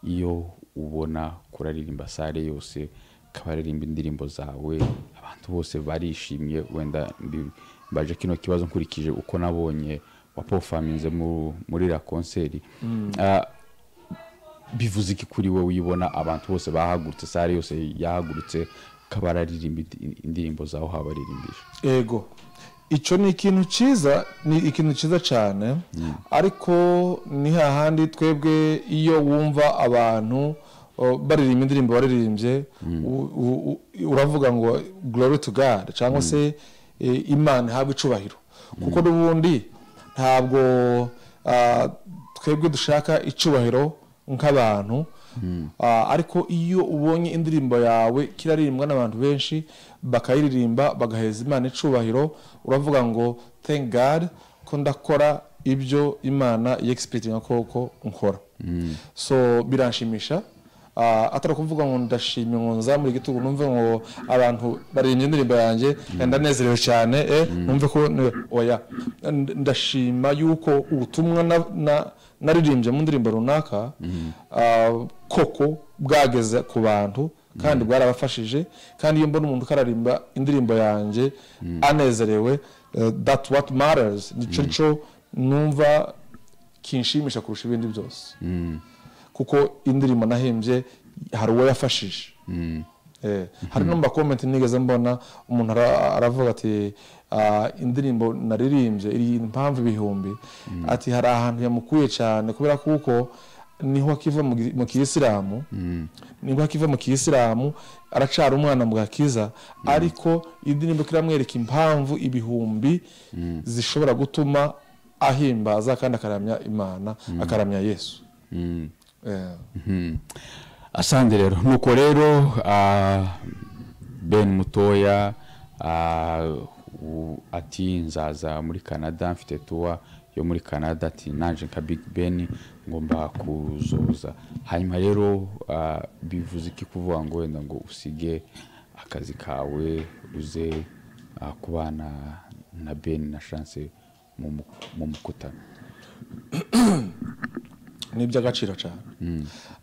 iyo ubona kuraririmba sare yose ukaba waririmba indirimbo zawe abantu bose barishimye wenda mbi- mbaje kino kibazo nkurikije uko nabonye wapofaminze mu- muri iriya konseri Ah, bivuze iki kuri wowe uyibona abantu bose bahagurutse sare yose yahagurutse ukaba wararirimba indi- indirimbo zawe habaririmbije ego icyo ni ikintu cyiza ni ikintu cyiza cyane ariko ni hahandi twebwe iyo wumva abantu oh, baririmba indirimbo baririmbye u- u- u- uravuga ngo glory to god cyangwa se eh, imana ihabwe icubahiro kuko n'ubundi ntabwo ah, twebwe dushaka icubahiro nk'abantu Ah, ariko iyo ubonye indirimbo yawe kiraririmbwa n'abantu benshi bakayiririmba bagaheza imana icubahiro uravuga ngo thank god ko ndakora ibyo imana yexpectinga koko nkora so biranshimisha Ah, atari ukuvuga ngo ndashimye ngo nzamure igitugu numve ngo abantu baririmba indirimbo yanjye ndanezerewe cyane eh, numve ko ni- oya N- ndashima yuko ubutumwa na- na- naririmbye mu ndirimbo runaka ah, koko bwageze ku bantu kandi bwarabafashije kandi iyo mbona umuntu ukararimba indirimbo yanjye anezerewe eh, that what matters nicyo cyo numva kinshimisha kurusha ibindi byose kuko indirimbo nahimbye hari uwo yafashije Eh, hari no mu makomenti nigeze mbona umuntu ara- aravuga ati "Ah, indirimbo naririmbye iri impamvu ibihumbi ati hari ahantu yamukuye cyane kubera kuko niho akiva mu gi- mu kiyisilamu niho akiva mu kiyisilamu aracara umwana mu gakiza ariko indirimbo ko iramwereka impamvu ibihumbi zishobora gutuma ahimbaza kandi akaramya imana akaramya yesu Eh. asande rero nuko rero ah, ben mutoya ah, u- ati nzaza muri canada mfite tuwa yo muri canada ati naje nka big ben ngomba kuzoza hanyuma rero ah, bivuze iki kuvuga ngo wenda ngo usige akazi kawe uze ah, kubana na ben na chance mu mu- mu mukutano ni iby'agaciro cyane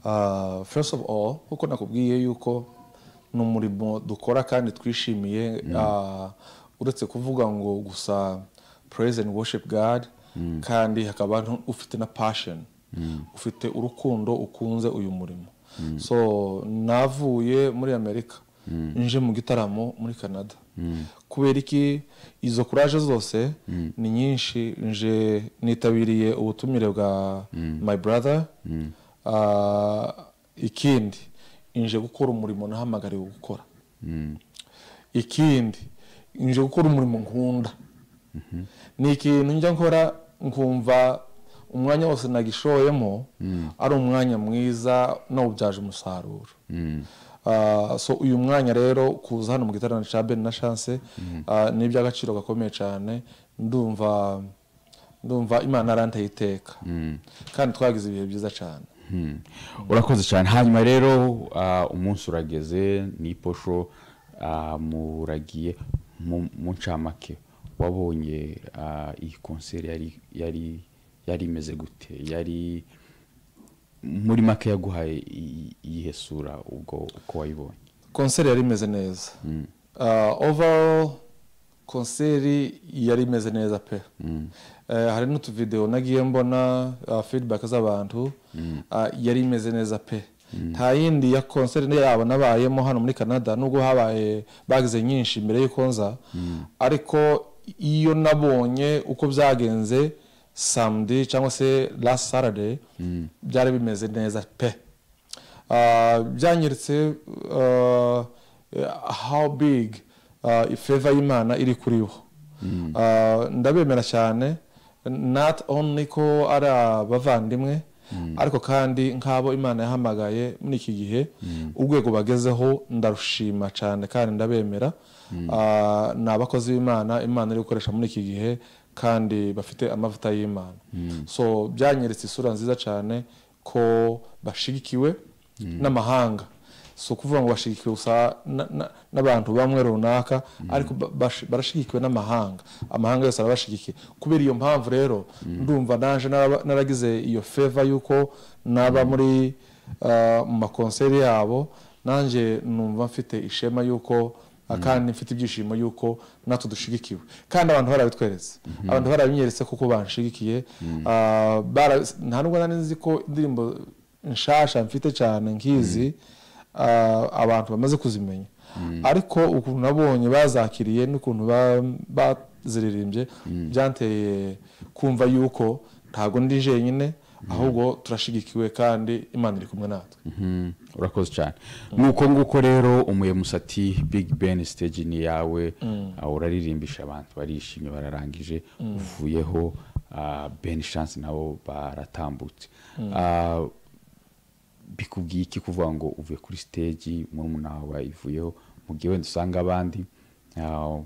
Ah, first of all kuko nakubwiye yuko ni umurimo dukora kandi twishimiye ah, uretse kuvuga ngo gusa praise and worship god kandi hakaba n- ufite na passion ufite urukundo ukunze uyu murimo so navuye muri amerika nje mu gitaramo muri canada kubera iki izo kuraje zose ni nyinshi nje nitabiriye ubutumire bwa my brother Ah, ikindi nje gukora umurimo nahamagariwe gukora ikindi nje gukora umurimo nkunda ni ikintu njya nkora nkumva umwanya wose nagishoyemo ari umwanya mwiza nawubyaje umusaruro Ah, so uyu mwanya rero kuza hano mu giterane cya beni na chance ah, ni iby'agaciro gakomeye cyane ndumva ndumva imana arantaye iteka kandi twagize ibihe byiza cyane Hmm. urakoze cyane hanyuma rero ah, umunsi urageze ni iposho ah, muragiye mu- mu ncamake wabonye ah, iyi konseri yari yari yari imeze gute yari muri make yaguhaye i- iyihe sura ubwo uko wayibonye konseri yari imeze neza Ah, overall konseri yari imeze neza pe Eh, hari n'utuvidewo nagiye mbona ah, feedback z'abantu ah, yari imeze neza pe nta yindi ya konseri yabo nabayemo hano muri canada nubwo habaye bagize nyinshi mbere y'uko nza ariko iyo nabonye uko byagenze samedi cyangwa se last saturday byari bimeze neza pe Ah, byanyeretse ah, how big ah, ifeva y'imana iri kuriho Ah, ndabemera cyane not only ko ari abavandimwe ariko kandi nk'abo imana yahamagaye muri iki gihe urwego bagezeho ndarushima cyane kandi ndabemera Ah, ni abakozi b'imana imana iri gukoresha muri iki gihe kandi bafite amavuta y'imana so byanyeretse isura nziza cyane ko bashyigikiwe n'amahanga si ukuvuga ngo bashyigikiwe gusa na- na- n'abantu bamwe runaka ariko ba- bash- barashyigikiwe n'amahanga amahanga yose arabashyigikiye kubera iyo mpamvu rero ndumva naje naraba- naragize iyo feva y'uko naba muri ah, mu makonseri yabo nanjye numva mfite ishema y'uko ah, kandi mfite ibyishimo y'uko natwe dushyigikiwe kandi abantu barabitweretse abantu barabinyeretse kuko banshyigikiye Ah, bara- nta nubwo nari nzi ko indirimbo nshasha mfite cyane nkizi ah, abantu bamaze kuzimenya ariko ukuntu nabonye bazakiriye n'ukuntu ba- baziririmbye byanteye kumva yuko ntabwo ndi jenyine ahubwo turashigikiwe kandi imana iri kumwe natwe Mhm, urakoze cyane nuko nguko rero umuyemusati big ben stage ni iyawe ah, uraririmbisha abantu barishimye bararangije uvuyeho ah, ben chance nabo baratambutse Ah, bikubwiye iki kuvuga ngo uvuye kuri stage murumuna wawe bayivuyeho mu gihe wenda usanga abandi ah,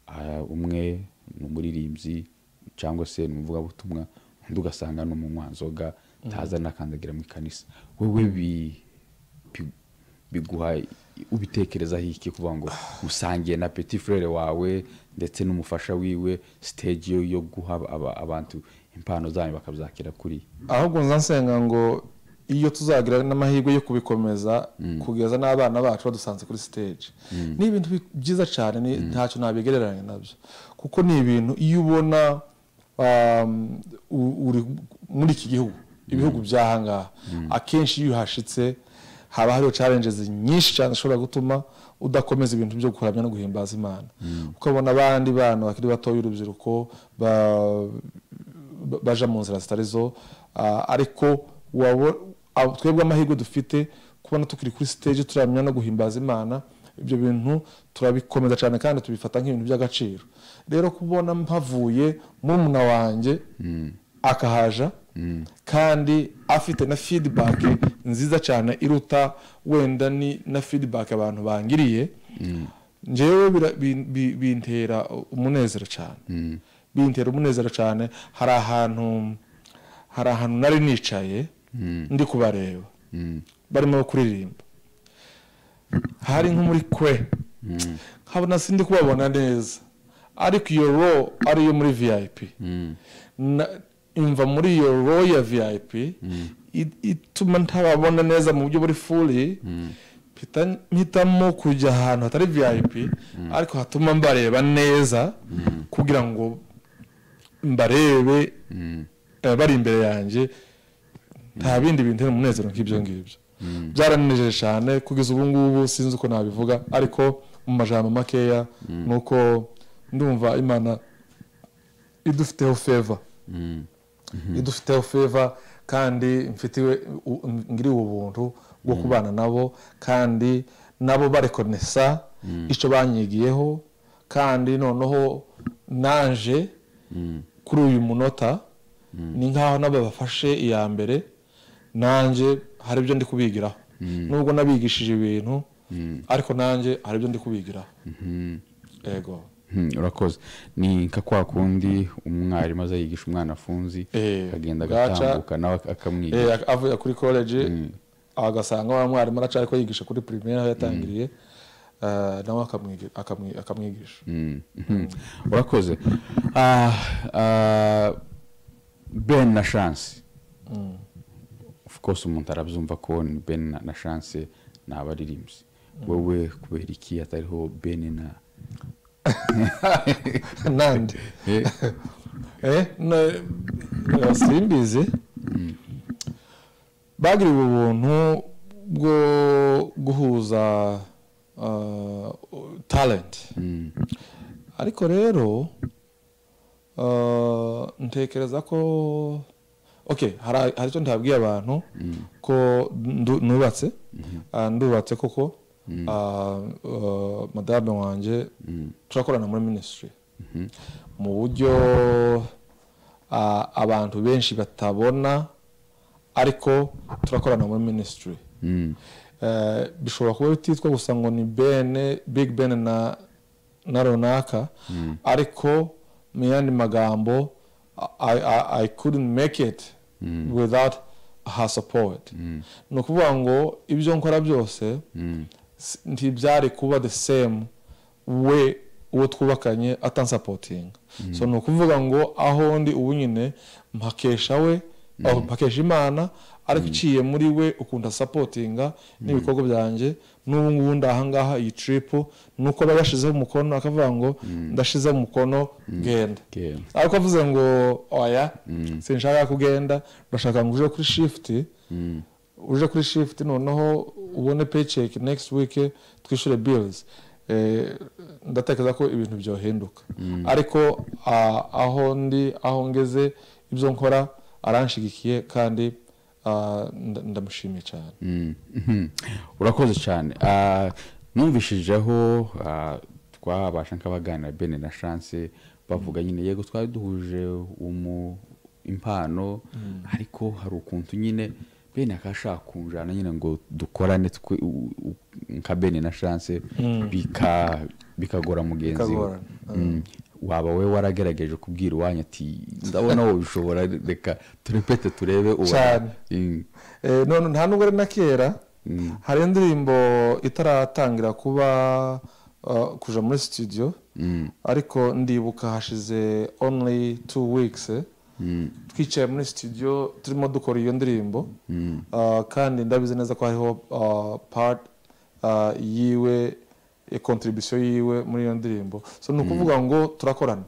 ah, umwe ni umuririmbyi cyangwa se ni umuvugabutumwa undi ugasanga ni umunywanzoga ntaza nakandagira mu ikanisa wowe bi- bi- biguha ubitekerezaho iki kuvuga ngo usangiye na petit frere wawe ndetse n'umufasha wiwe stage yo- yo guha aba- abantu impano zanyu bakabyakira kuri ahubwo nza nsenga ngo iyo tuzagira n'amahirwe yo kubikomeza kugeza n'abana bacu badusanze kuri stage ni ibintu bi- byiza cyane ni- ntacyo nabigereranya nabyo kuko ni ibintu iyo ubona um, u- uri muri iki gihugu ibihugu by'ahangaha akenshi iyo uhashitse haba hariho challenges nyinshi cyane zishobora gutuma udakomeza ibintu byo gukuramya no guhimbaza imana ukabona abandi bana bakiri batoya urubyiruko ba- ba- baja mu nzira zitari zo ah, ariko wabo- abo- twebwe amahirwe dufite kubona tukiri kuri stage turamya no guhimbaza imana ibyo bintu turabikomeza cyane kandi tubifata nk'ibintu by'agaciro rero kubona mpavuye murumuna wanjye akahaja kandi afite na feedback nziza cyane iruta wenda ni na feedback abantu bangiriye njyewe bira- bin- bi- bintera umunezero cyane bintera umunezero cyane hari ahantu hari ahantu nari nicaye ndi kubareba barimo kuririmba hari nko muri kwe nkabona sindi kubabona neza ariko iyo ro ariyo muri vip Na- imva muri iyo ro ya vip i- ituma ntababona neza mu buryo buri furi mpita- mpitamo kujya ahantu hatari vip ariko hatuma mbareba neza kugira ngo mbarebe eh, bari imbere yanjye nta bindi bintera umunezero nk'ibyo ngibyo byaranejeje cyane kugeza ubu ngubu sinzi uko nabivuga ariko mu majambo makeya ni uko ndumva imana idufiteho feva idufiteho feva kandi mfitiwe u- ngiriwe ubuntu bwo kubana nabo kandi nabo barekonesa icyo banyigiyeho kandi noneho naje kuri uyu munota ni nk'aho nabo bafashe iya mbere nanjye hari ibyo ndi kubigiraho nubwo nabigishije ibintu ariko nanjye hari ibyo ndi kubigiraho yego Hmm, urakoze ni nka kwa kundi umwarimu aza yigisha umwana afunzi Eh, akagenda bwaca. agatambuka nawe ak- Eh, akamwigisha ak- avuye kuri college agasanga wa mwarimu aracari ko yigisha kuri primaire aho yatangiriye eh, nawe akamwigi- akamwi- akamwigisha Hmm, mhm. urakoze Ah, ah, ben na chance of course umuntu arabyumva ko ni ben na- na chance ni abaririmbyi wowe kubera iki atariho ben na nande Eh, Eh, na- eh, simbizi bagiriwe ubuntu bwo guhuza ah, talent mm, ariko rero ah, ntekereza ko okay hari hari icyo ntabwiye abantu ko ndu- nubatse Ah, ndubatse koko Ah, ah, madame wanjye turakorana muri minisitiri mu buryo ah, abantu benshi batabona ariko turakorana muri minisitiri mm, Eh, bishobora kuba bititwa gusa ngo ni bene big ben na na runaka ariko mu yandi magambo I, I, I couldn't make it without her support ni ukuvuga ngo ibyo nkora byose s- ntibyari kuba the same we uwo twubakanye atansapotinga so ni ukuvuga ngo aho ndi ubu nyine mpakesha we aho mpakesha imana ariko iciye muri we ukunda sapotinga n'ibikorwa byanjye n'ubu ngubu ndi ahangaha iyi trip nuko aba yashyizeho umukono akavuga ngo ndashyizeho umukono genda genda. ariko avuze ngo oya sinshaka ko ugenda ndashaka ngo uje kuri shift uje kuri shift noneho ubone paycheck next week twishyure bills Eh, ndatekereza ko ibintu byohinduka ariko ah, aho ndi aho ngeze ibyo nkora aranshigikiye kandi ah, nda- ndamushimiye cyane Mm, mhm. urakoze cyane Ah, numvishijeho ah, twabasha nk'abaganira bene na chance bavuga nyine yego twari duhuje umu impano ariko hari ukuntu nyine bene akashaka kunjana nyine ngo dukorane twe u- u- nka bene na chance bika bikagora mugenzi we Bikagorana, Mm. waba we waragerageje kubwira iwanyu ati ndabona wowe ushobora reka turepete turebe uwa-" Cyane. Mm. Eh, none nta nubwo ari na kera hari indirimbo itaratangira kuba uh, kuja muri studio ariko ndibuka hashize only two weeks eh, twicaye muri studio turimo dukora iyo ndirimbo uh, kandi ndabizi neza ko hariho uh, part uh, yiwe contribution yiwe muri iyo ndirimbo so ni ukuvuga ngo turakorana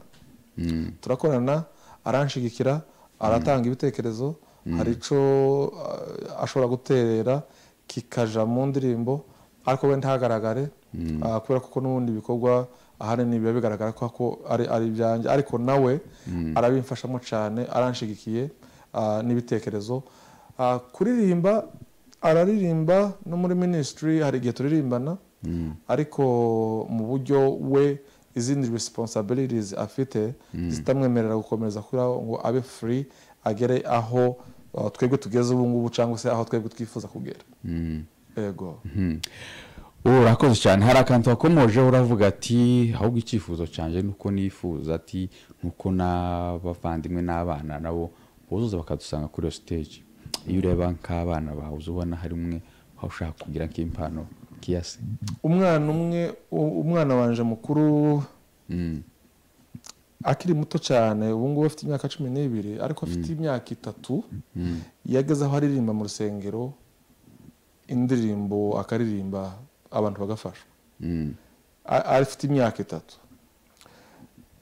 turakorana aranshigikira aratanga ibitekerezo hari icyo uh, ashobora guterera kikaja mu ndirimbo ariko we ntagaragare uh, kubera kuko n'ubundi ibikorwa ahanini biba bigaragara ko ko ari ari ibyanjye ariko nawe arabimfashamo cyane aranshigikiye uh, n'ibitekerezo Uh, kuririmba araririmba no muri minisitiri hari igihe turirimbana ariko mu buryo we izindi responsibilities afite zitamwemerera gukomeza kuri aho ngo abe free agere aho uh, twebwe tugeze ubu ngubu cyangwa se aho twebwe twifuza kugera yego Mhm. Ubu urakoze cyane hari akantu wakomojeho uravuga ati ahubwo icyifuzo cyanjye ni uko nifuza ati nuko n'abavandimwe n'abana nabo buzuza bakadusanga kuri iyo stage iyo ureba nk'abana bawe uza ubona hari umwe aho ushaka kugira nk'impano kiyasi umwana umwe u- umwana wanje mukuru Mm. akiri muto cyane ubu ngubu afite imyaka cumi n'ibiri ariko afite imyaka itatu Mm. yageze aho aririmba mu rusengero indirimbo akaririmba abantu bagafashwa Mm. A- afite imyaka itatu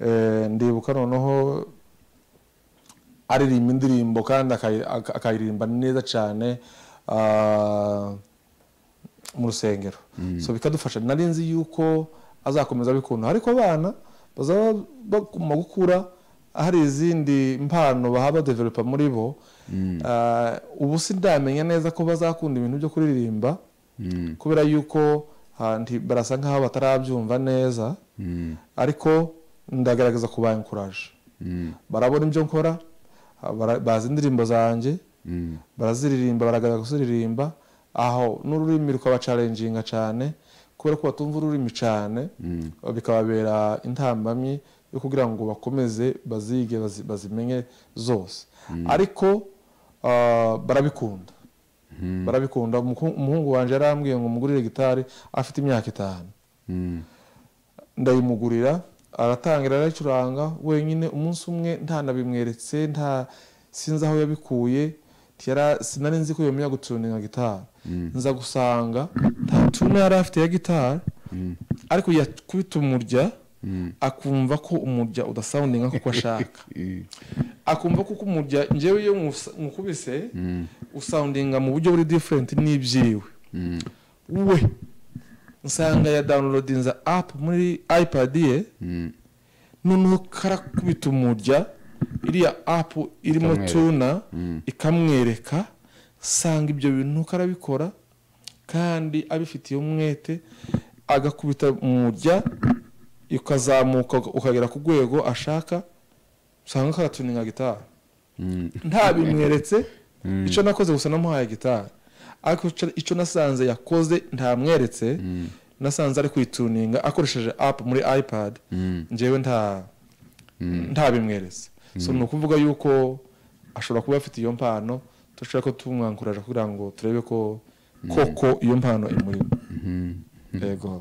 Eh, ndibuka noneho aririmba indirimbo kandi akayi- aka- akayirimba neza cyane ah, mu rusengero so bikadufasha nari nzi yuko azakomeza abikunda ariko abana bazaba baguma gukura hari izindi mpano baha badevelopa muri bo Ah, ubu sindamenya neza ko bazakunda ibintu byo kuririmba Mm. kubera yuko ah, nti- barasa nk'aho batarabyumva neza Mm. ariko ndagaragaza kuba encourage Mm. barabona ibyo nkora ah, bara- bazi indirimbo zanjye Mm. baraziririmba baragaragaza kuziririmba aho n'ururimi rukabacarenjinga cyane kubera ko batumva ururimi cyane Mm. bikababera intambamyi yo kugira ngo bakomeze bazige bazi- bazimenye zose ariko ah, barabikunda barabikunda Umuku- umuhungu wanjye yarambwiye ngo mugurire gitari afite imyaka itanu Mm. ndayimugurira aratangira arayicuranga wenyine umunsi umwe ntanabimweretse nta sinzi aho yabikuye Ntiyara- sinari nzi ko yomenya gutuninga gitari nza gusanga nta tune yari afite ya gitari ariko yakubita umurya akumva ko umurya udasawundinga kuko ashaka Mm. akumva ko umurya njyewe iyo musa- mukubise usawundinga mu buryo buri diferenti n'ibyiwe Mm. we nsanga ya dawunirodinza apu muri ipad ye Mm. noneho karakubita umurya iriya apu irimo Ikamwereka. tuna Mm. ikamwereka nsanga ibyo bintu karabikora kandi abifitiye umwete agakubita umurya ukazamuka ukagera ku rwego ashaka usanga karatuninga gitari Mm. ntabimweretse icyo nakoze gusa namuhaye gitari ariko ico- icyo nasanze yakoze ntamweretse nasanze ari kwituninga akoresheje app muri ipad Mm. njyewe nta ntabimweretse so ni ukuvuga yuko ashobora kuba afite iyo mpano dushobora ko tumwankuraje kugira ngo turebe ko koko iyo mpano imurimo yego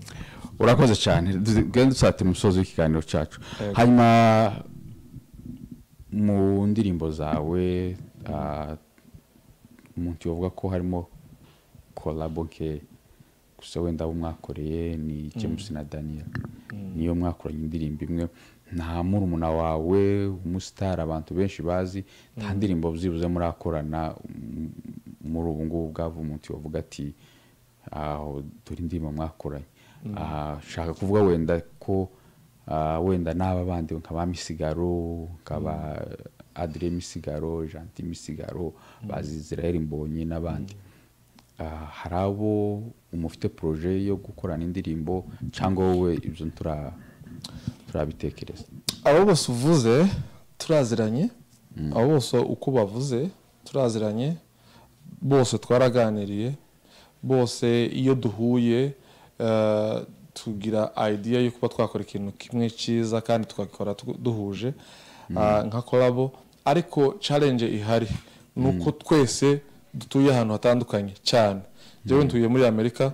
urakoze cyane dusate dusatira umusozi w'ikiganiro cyacu Yego. hanyuma mu ndirimbo zawe ah, umuntu yavuga ko harimo kolabo ke gusa wenda abo mwakoreye ni james na daniel niyo mwakoranye indirimbo imwe nta murumuna wawe umusitari abantu benshi bazi nta ndirimbo byibuze murakorana mm, muri ubu ngubu bwava umuntu yavuga ati aho dore indirimbo mwakoranye Ah, shaka kuvuga wenda ko ah, wenda n'aba bandi nkaba misigaro nkaba adire misigaro janti misigaro bazi israel mbonye n'abandi Ah, hari abo umufite poroje yo gukorana indirimbo cyangwa wowe ibyo ntura- turabitekereza abo bose uvuze turaziranye abo bose uko bavuze turaziranye bose twaraganiriye bose iyo duhuye eh, tugira idea yo kuba twakora ikintu kimwe cyiza kandi twakora tu- duhuje ah, nka kolabo ariko challenge ihari ni uko twese dutuye ahantu hatandukanye cyane njyewe ntuye muri amerika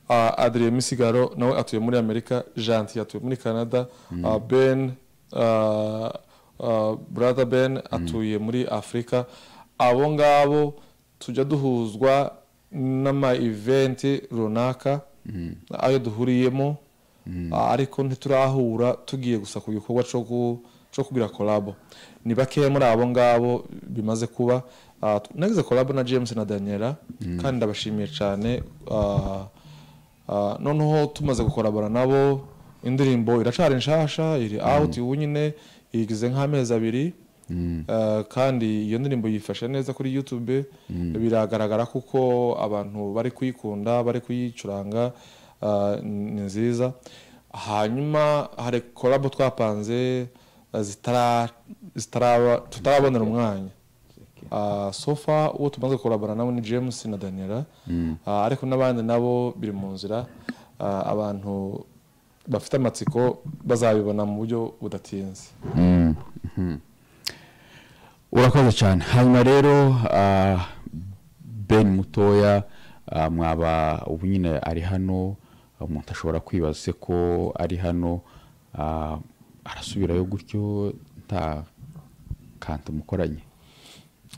uh, adrien misigaro nawe atuye muri amerika janti atuye muri canada uh, ben uh, uh, brother ben atuye muri afurika abo ngabo tujya duhuzwa n'ama eventi runaka ayo duhuriyemo Ah, ariko ntiturahura tugiye gusa ku gikorwa cyo gu- cyo kugira kolabo ni bakeya muri abo ngabo bimaze kuba Ah, tu- nagize kolabo na james na daniela kandi ndabashimiye cyane Ah, Ah, noneho tumaze gukorabora nabo indirimbo iracyari nshasha iri out ubu nyine igize nk'amezi abiri Ah, kandi iyo ndirimbo yifashe neza kuri youtube biragaragara kuko abantu bari kuyikunda bari kuyicuranga Ah, ni nziza hanyuma hari korabo twapanze ah, zitara- zitaraba- tutarabonera umwanya Ah, so far uwo tumaze kurabana nabo ni james na daniela Ah, ariko n'abandi nabo biri mu nzira Ah, abantu bafite amatsiko bazabibona mu buryo budatinze urakoze cyane hanyuma rero ah, ben mutoya ah, mwaba ubu nyine ari hano umuntu ashobora kwibaza se ko ari hano ah, arasubirayo gutyo nta kantu mukoranye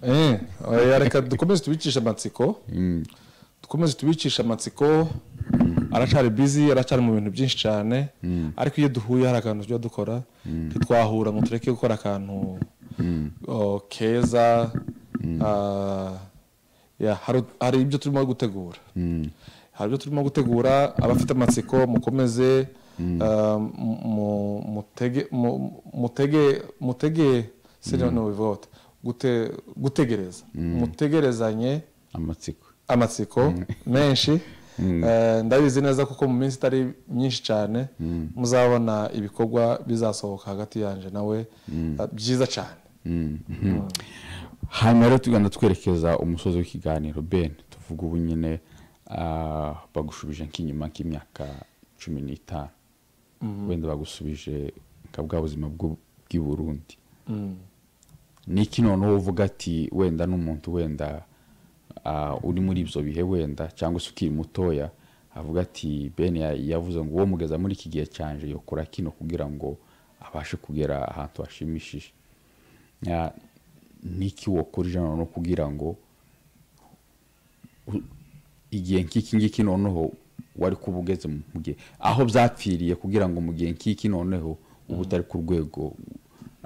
Eh, oya, reka dukomeze tubicishe amatsiko dukomeze tubicishe amatsiko aracyari bizi aracyari mu bintu byinshi cyane ariko iyo duhuye hari akantu tujya dukora ntitwahura ngo tureke gukora akantu oh, keza Ah, ya, hari- hari ibyo turimo gutegura hari ibyo turimo gutegura abafite amatsiko mukomeze ah, mu- mu- mutege- mu- mutege mutege sinone wivote gutegereza mutegerezanye amatsiko amatsiko menshi Eh, ndabizi neza kuko mu minsi itari myinshi cyane muzabona ibikorwa bizasohoka hagati yanje nawe eh, byiza cyane hanyuma rero tugenda twerekeza umusozi w'ikiganiro ben tuvuga ubu nyine ah, bagushubije nk'inyuma nk'imyaka cumi n'itanu wenda bagusubije nka bwa buzima bw'u- bw'i burundi ni iki noneho uvuga ati wenda n'umuntu wenda ah, uri muri ibyo bihe wenda cyangwa se ukiri mutoya avuga ati ben ya- yavuze ngo uwo mugeza muri iki gihe cyanje yokora kino kugira ngo abashe kugera ahantu hashimishije Ya, ni iki wakora ijana noneho kugira ngo u- igihe nk'iki ngiki noneho wari kuba ugeze mu mu gihe aho byapfiriye kugira ngo mu gihe nk'iki noneho uba utari ku rwego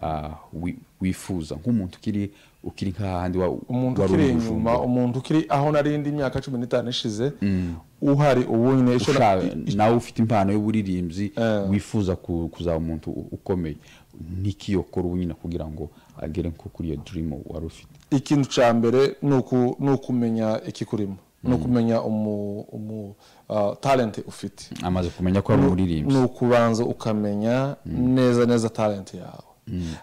ah, wi- wifuza nk'umuntu ukiri ukiri nk'ahandi wa- umuntu wari uri ukiri i inyuma Bujumbura. umuntu ukiri aho narindi imyaka cumi n'itanu ishize uhari ubunye icyo na- ushaka nawe ufite impano y'uburirimbyi wifuza ku- kuzaba umuntu u- ukomeye n'ikiyokora ubu nyine kugira ngo agere nko kuri iyo dirimu wari ufite ikintu cya mbere ni uku- ni ukumenya ikikurimo ni ukumenya umu, umu ah, talent ufite amaze kumenya ko ari umuririmbyi ni ukubanza ukamenya neza neza talent yawe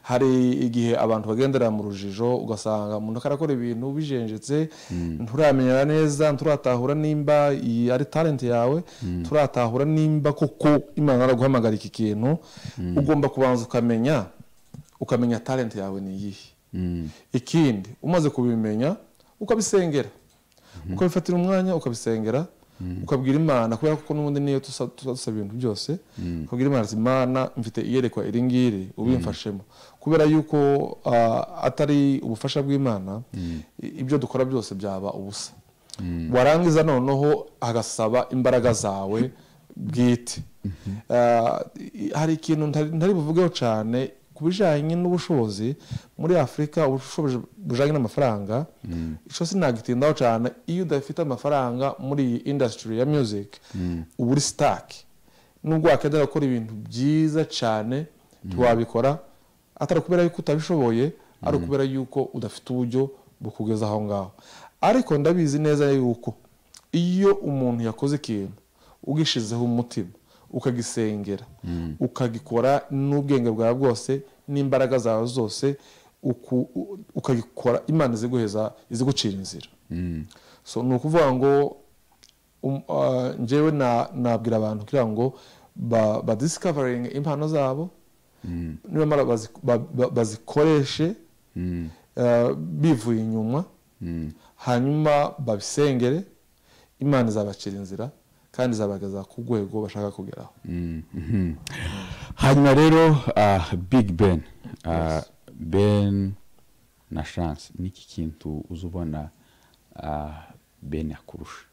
hari igihe abantu bagendera mu rujijo ugasanga umuntu akarakora ibintu bijenjetse nturamenyera neza nturatahura nimba iyi ari talent yawe turatahura nimba koko imana araguhamagara iki kintu ugomba kubanza ukamenya ukamenya talent yawe ni iyihe ikindi umaze kubimenya ukabisengera ukabifatira umwanya ukabisengera ukabwira imana kubera ko n'ubundi niyo tusa tuba dusaba ibintu byose ukabwira imana ati imana mfite iyerekwa iri ngiri ubimfashemo kubera yuko ah, atari ubufasha bw'imana i- ibyo dukora byose byaba ubusa warangiza noneho agasaba imbaraga zawe bwite Ah, i- hari ikintu ntari ntari buvugeho cyane ku bijyanye n'ubushobozi muri afurika ubushobozi bujyanye n'amafaranga icyo sinagitindaho cyane iyo udafite amafaranga muri iyi indasitiri ya music uba uri sitake nubwo wakenera gukora ibintu byiza cyane ntiwabikora atari ukubera yuko utabishoboye ari ukubera yuko udafite uburyo bukugeza aho ngaho ariko ndabizi neza yuko iyo umuntu yakoze ikintu ugishizeho umutima ukagisengera ukagikora n'ubwenge bwawe bwose n'imbaraga zawe zose uku- u- ukagikora imana iziguheza izigucira inzira so ni ukuvuga ngo um- ah, njyewe na- nabwira abantu kugira ngo ba- badiscovering impano zabo nibamara bazi- ba- ba- bazikoreshe eh, bivuye inyuma hanyuma babisengere imana izabacira inzira kandi izabageza ku rwego bashaka kugeraho Mhm. hanyuma rero ah, big ben Ah, ben na chance niki kintu uza ubona ah, ben akurusha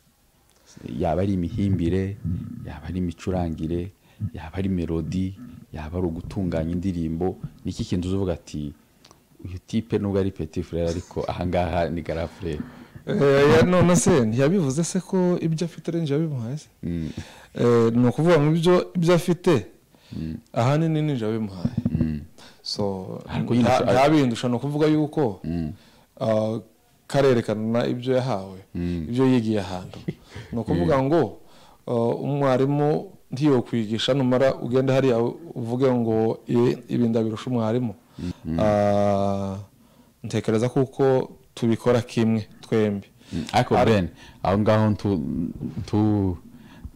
yaba ari imihimbire yaba ari imicurangire yaba ari melodi yaba ari ugutunganya indirimbo niki kintu uza uvuga ati uyu tipe nubwo ari petit frere ariko ahangaha ni gara frere Eh, none se ntiyabivuze se ko ibyo afite ari njye wabimuhaye se Eh, ni ukuvuga ngo ibyo ibyo afite ahanini ni njye wabimuhaye so Ariko nyine nta- asho- ntabindusha ni ukuvuga yuko ah, karerekana ibyo yahawe ibyo yigiye ahantu ni ukuvuga ngo ah, umwarimu ntiyokwigisha numara ugenda hariya uvuge ngo "I- ibi ndabirusha umwarimu Ah, ntekereza kuko tubikora kimwe twembi ariko ben aho ngaho tu, tu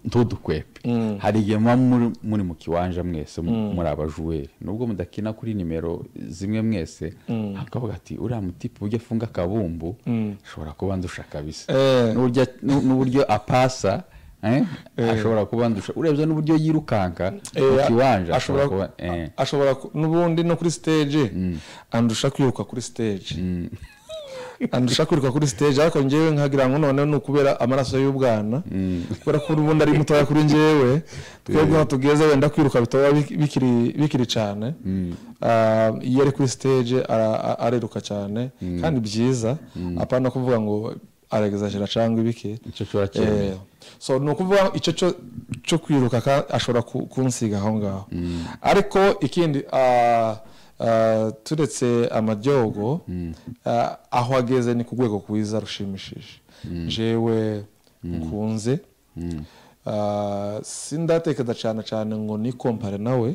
ntudukwepe hari igihe muba muri- muri mu kiwanja mwese mu- muri abajuweri nubwo mudakina kuri nimero zimwe mwese akavuga ati uriya mutipe ujya afunga akabumbu ashobora kuba ndusha kabisa Eh. N'uburyo- n'u- n'uburyo apasa eh, ashobora kuba ndusha urebye n'uburyo yirukanka mu Eh, kiwanja ashobora ashobora kuba eh. ashobora ku- n'ubundi no kuri stage andusha kwiruka kuri stage andusha kwiruka kuri stage ariko njyewe nkagira ngo noneho ni ukubera amaraso y'ubwana kubera ko n'ubundi ari mutoya kuri njyewe twebwe aho tugeze wenda kwiruka bitaba bik- bikiri bikiri cyane Ah, iyo ari kuri stage ara- a- ariruka cyane kandi byiza apana no kuvuga ngo aragezajira cyangwa ibiki Icyo ashobora cyemeye. Eh, so ni ukuvuga icyo cyo cyo kwiruka ka- ashobora ku- kunsiga aho ngaho ariko ikindi ah, ah, turetse amajyogo ah, aho ageze ni ku rwego rwiza rushimishije jewe nkunze Ah, sindatekereza cyane cyane ngo nikompare nawe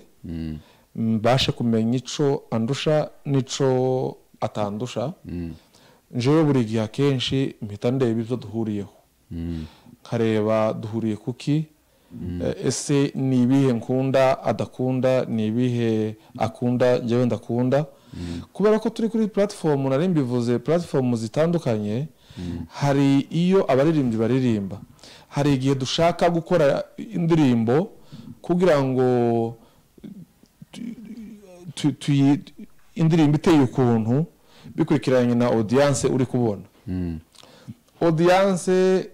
mbashe kumenya ico andusha n'ico atandusha njewe buri gihe akenshi mpita ndeba ibyo duhuriyeho nkareba duhuriye kuki Eh, ese ni ibihe nkunda adakunda ni ibihe akunda njyewe ndakunda kubera ko turi kuri puratifomu nari mbivuze puratifomu zitandukanye hari iyo abaririmbyi baririmba hari igihe dushaka gukora indirimbo kugira ngo tu- tuyi- indirimbo iteye ukuntu bikurikiranye na odiyanse uri kubona odiyanse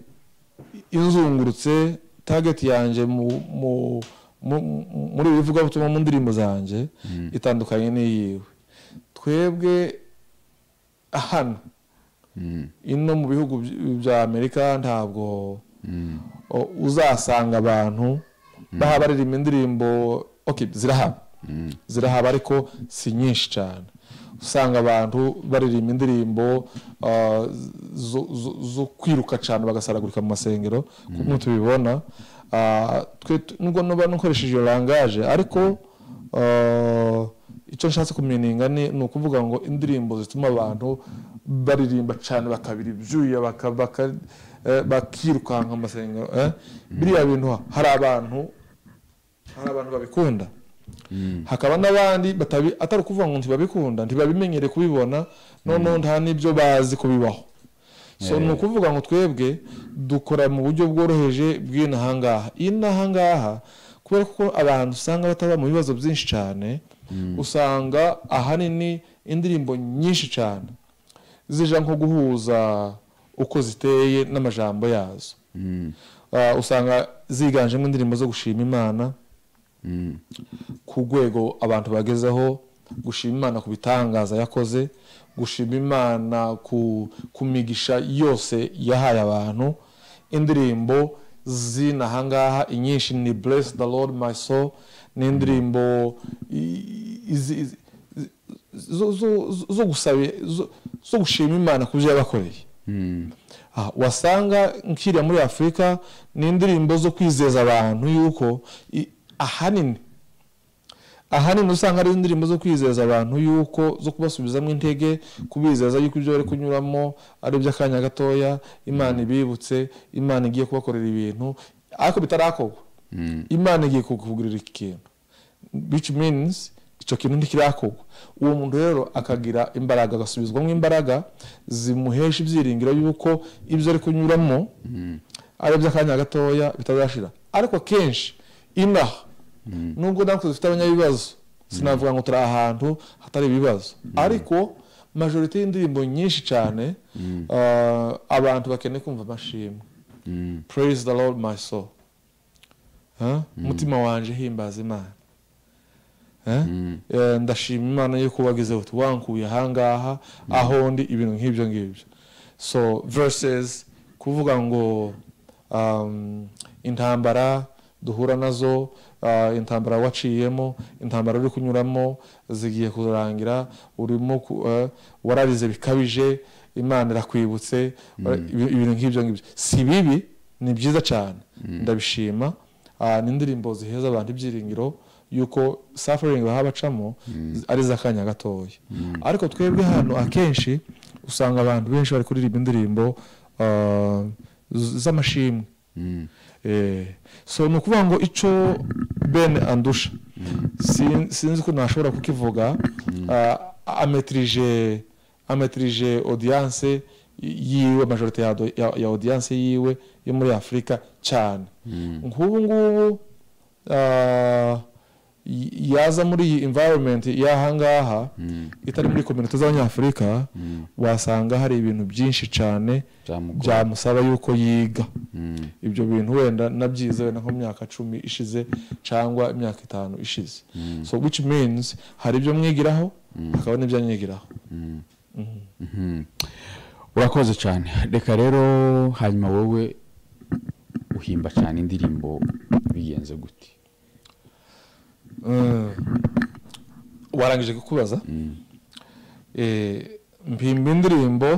inzungurutse target yanjye mu- mu- mu- muri ibi bivugabutumwa mu ndirimbo zanjye itandukanye n'iyiwe twebwe hano ino mu bihugu by- bya amerika ntabwo o- uzasanga abantu baha baririmba indirimbo okay, zirahaba zirahaba ariko si nyinshi cyane usanga abantu baririmba indirimbo ah, zo- zo- zo kwiruka cyane bagasaragurika mu masengero nk'uko tubibona Ah, twe tu- nubwo nuba nukoresheje iyo langaje ariko ah, icyo nshatse kumeninga ni ni ukuvuga ngo indirimbo zituma abantu baririmba cyane bakabira ibyuya baka- baka- eh, bakirukanka mu masengero eh. biriya bintu hari abantu hari abantu babikunda hakaba n'abandi batabi- atari ukuvuga ngo ntibabikunda ntibabimenyere kubibona noneho nta n'ibyo bazi kubibaho so ni ukuvuga ngo twebwe dukora mu buryo bworoheje bw'inaha ngaha inaha ngaha kubera ko abantu usanga bataba mu bibazo byinshi cyane usanga ahanini indirimbo nyinshi cyane zija nko guhuza uko ziteye n'amajambo yazo Ah, usanga ziganjemo indirimbo zo gushima imana ku rwego abantu bagezeho gushima imana ku bitangaza yakoze gushima imana ku, ku migisha yose yahaye abantu indirimbo z'inahangaha inyinshi ni bless the lord my soul ni indirimbo i- izi- izi- zo- zo- zo- zo gusaba- zo- zo gushima imana ku byo yabakoreye Ah, wasanga nkiriya muri afurika ni indirimbo zo kwizeza abantu yuko i- ahanini ahanini usanga ari indirimbo zo kwizeza abantu yuko zo kubasubizamo intege kubizeza yuko ibyo bari kunyuramo ari iby'akanya gatoya imana ibibutse imana igiye kubakorera ibintu ariko bitarakorwa imana igiye kukugurira ikintu which means icyo kintu ntikirakorwa uwo muntu rero akagira imbaraga agasubizwamo imbaraga zimuhesha ibyiringiro yuko ibyo ari kunyuramo ari iby'akanya gatoya bitazashira ariko kenshi inaha nubwo natwe dufite abanyabibazo sinavuga ngo turi ahantu hatari ibibazo ariko majorite y'indirimbo nyinshi cyane ah, abantu bakeneye kumva amashimwe praise the lord my soul Huh? umutima wanje himbaza imana Huh? Eh, ndashima imana yuko wagize uti wankuye ahangaha aho ndi ibintu nk'ibyo ngibyo so verses kuvuga ngo um, intambara duhura nazo uh, intambara waciyemo intambara uri kunyuramo zigiye kurangira urimo ku, eh, wararize bikabije imana irakwibutse ibi- ibintu nk'ibyo ngibyo si bibi ni byiza cyane ndabishima Ah, ni indirimbo ziheza abantu ibyiringiro yuko suffering baha bacamo ari iz'akanya gatoya ariko twebwe hano akenshi usanga abantu benshi bari kuririmba indirimbo ah, z- z'amashimwe Eh, so ni ukuvuga ngo icyo ben andusha Sin- sinzi ko nashobora kukivuga Ah, ametirije ametirije audience yiwe majorite ya, do- ya, ya audience yiwe yo muri afurika cyane nk'ubu ngubu ah, y- yaza muri iyi environment y'ahangaha itari muri kominote z'abanyafurika wasanga hari ibintu byinshi cyane Byamugora. byamusaba yuko yiga ibyo bintu wenda nabyize wenda nko mu myaka cumi ishize cyangwa imyaka itanu ishize so which means hari ibyo mwigiraho hakaba n'ibyo anyigiraho Mhm. urakoze cyane reka rero hanyuma wowe uhimba cyane indirimbo bigenze gute Mm. warangije kukubaza Eh, mpimba indirimbo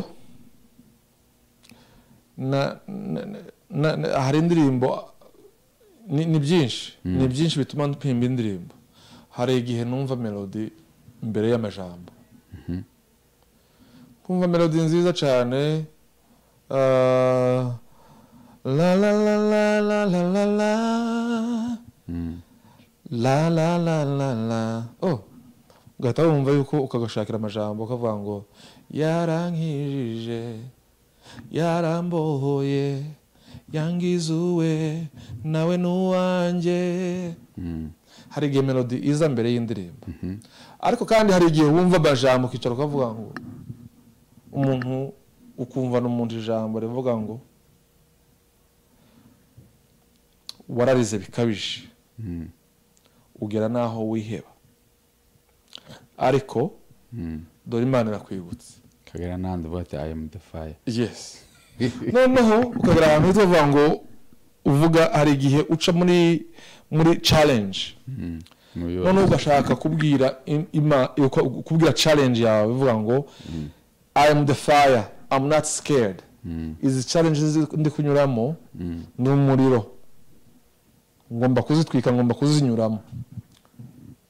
na- na- na- na- hari indirimbo ni ni byinshi ni byinshi bituma mpimba indirimbo hari igihe numva melodi mbere y'amajambo kumva melodi nziza cyane ah, la la la la la la la la la la la la la oh ugahita wumva yuko ukagashakira amajambo ukavuga ngo yarankijije yarambohoye yangizuwe nawe n'uwanjye hari igihe melodi iza mbere y'indirimbo ariko kandi hari igihe wumva amajambo ukicara ukavuga ngo umuntu ukumva n'umuntu ijambo rivuga ngo wararize bikabije ugera n'aho wiheba ariko dore imana irakwibutse kagera n'ahandi uvuga ati aya mudafaya yesi noneho ukagera ahantu uhita uvuga ngo uvuga hari igihe uca muri muri challenge noneho ugashaka kubwira im- ima- uko- kubwira challenge yawe uvuga ngo i am the fire i'm not scared izi challenge zi- ndi kunyuramo ni umuriro ngomba kuzitwika ngomba kuzinyuramo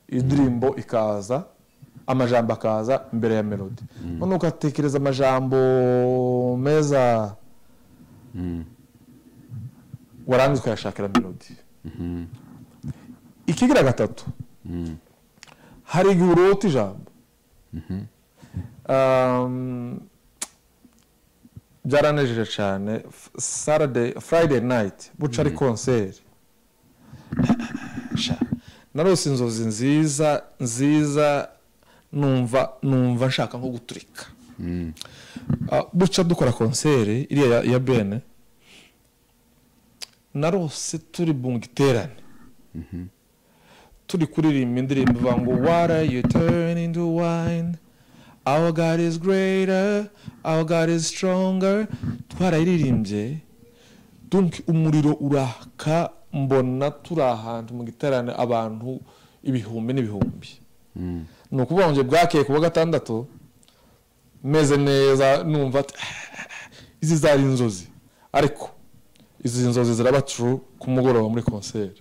indirimbo ikaza amajambo akaza mbere ya melodi noneho ugatekereza amajambo meza warangiza ukayashakira melodi ikigira gatatu hari igihe urota ijambo Um, byaranejeje cyane F- Saturday- friday night buca ari konseri sha narose inzozi nziza nziza numva numva nshaka nko guturika Ah, buca dukora konseri iriya ya- ya bene narose turi mu giterane turi kuririmba indirimbo ivuga ngo water you turn into wine our god is greater our god is stronger twarayiririmbye donc umuriro uraka mbona turi ahantu mu giterane abantu ibihumbi n'ibihumbi ni ukuvuga ngo njye bwakeye ku wa gatandatu meze neza numva ati izi zari inzozi ariko izi nzozi ziraba true ku mugoroba muri konseri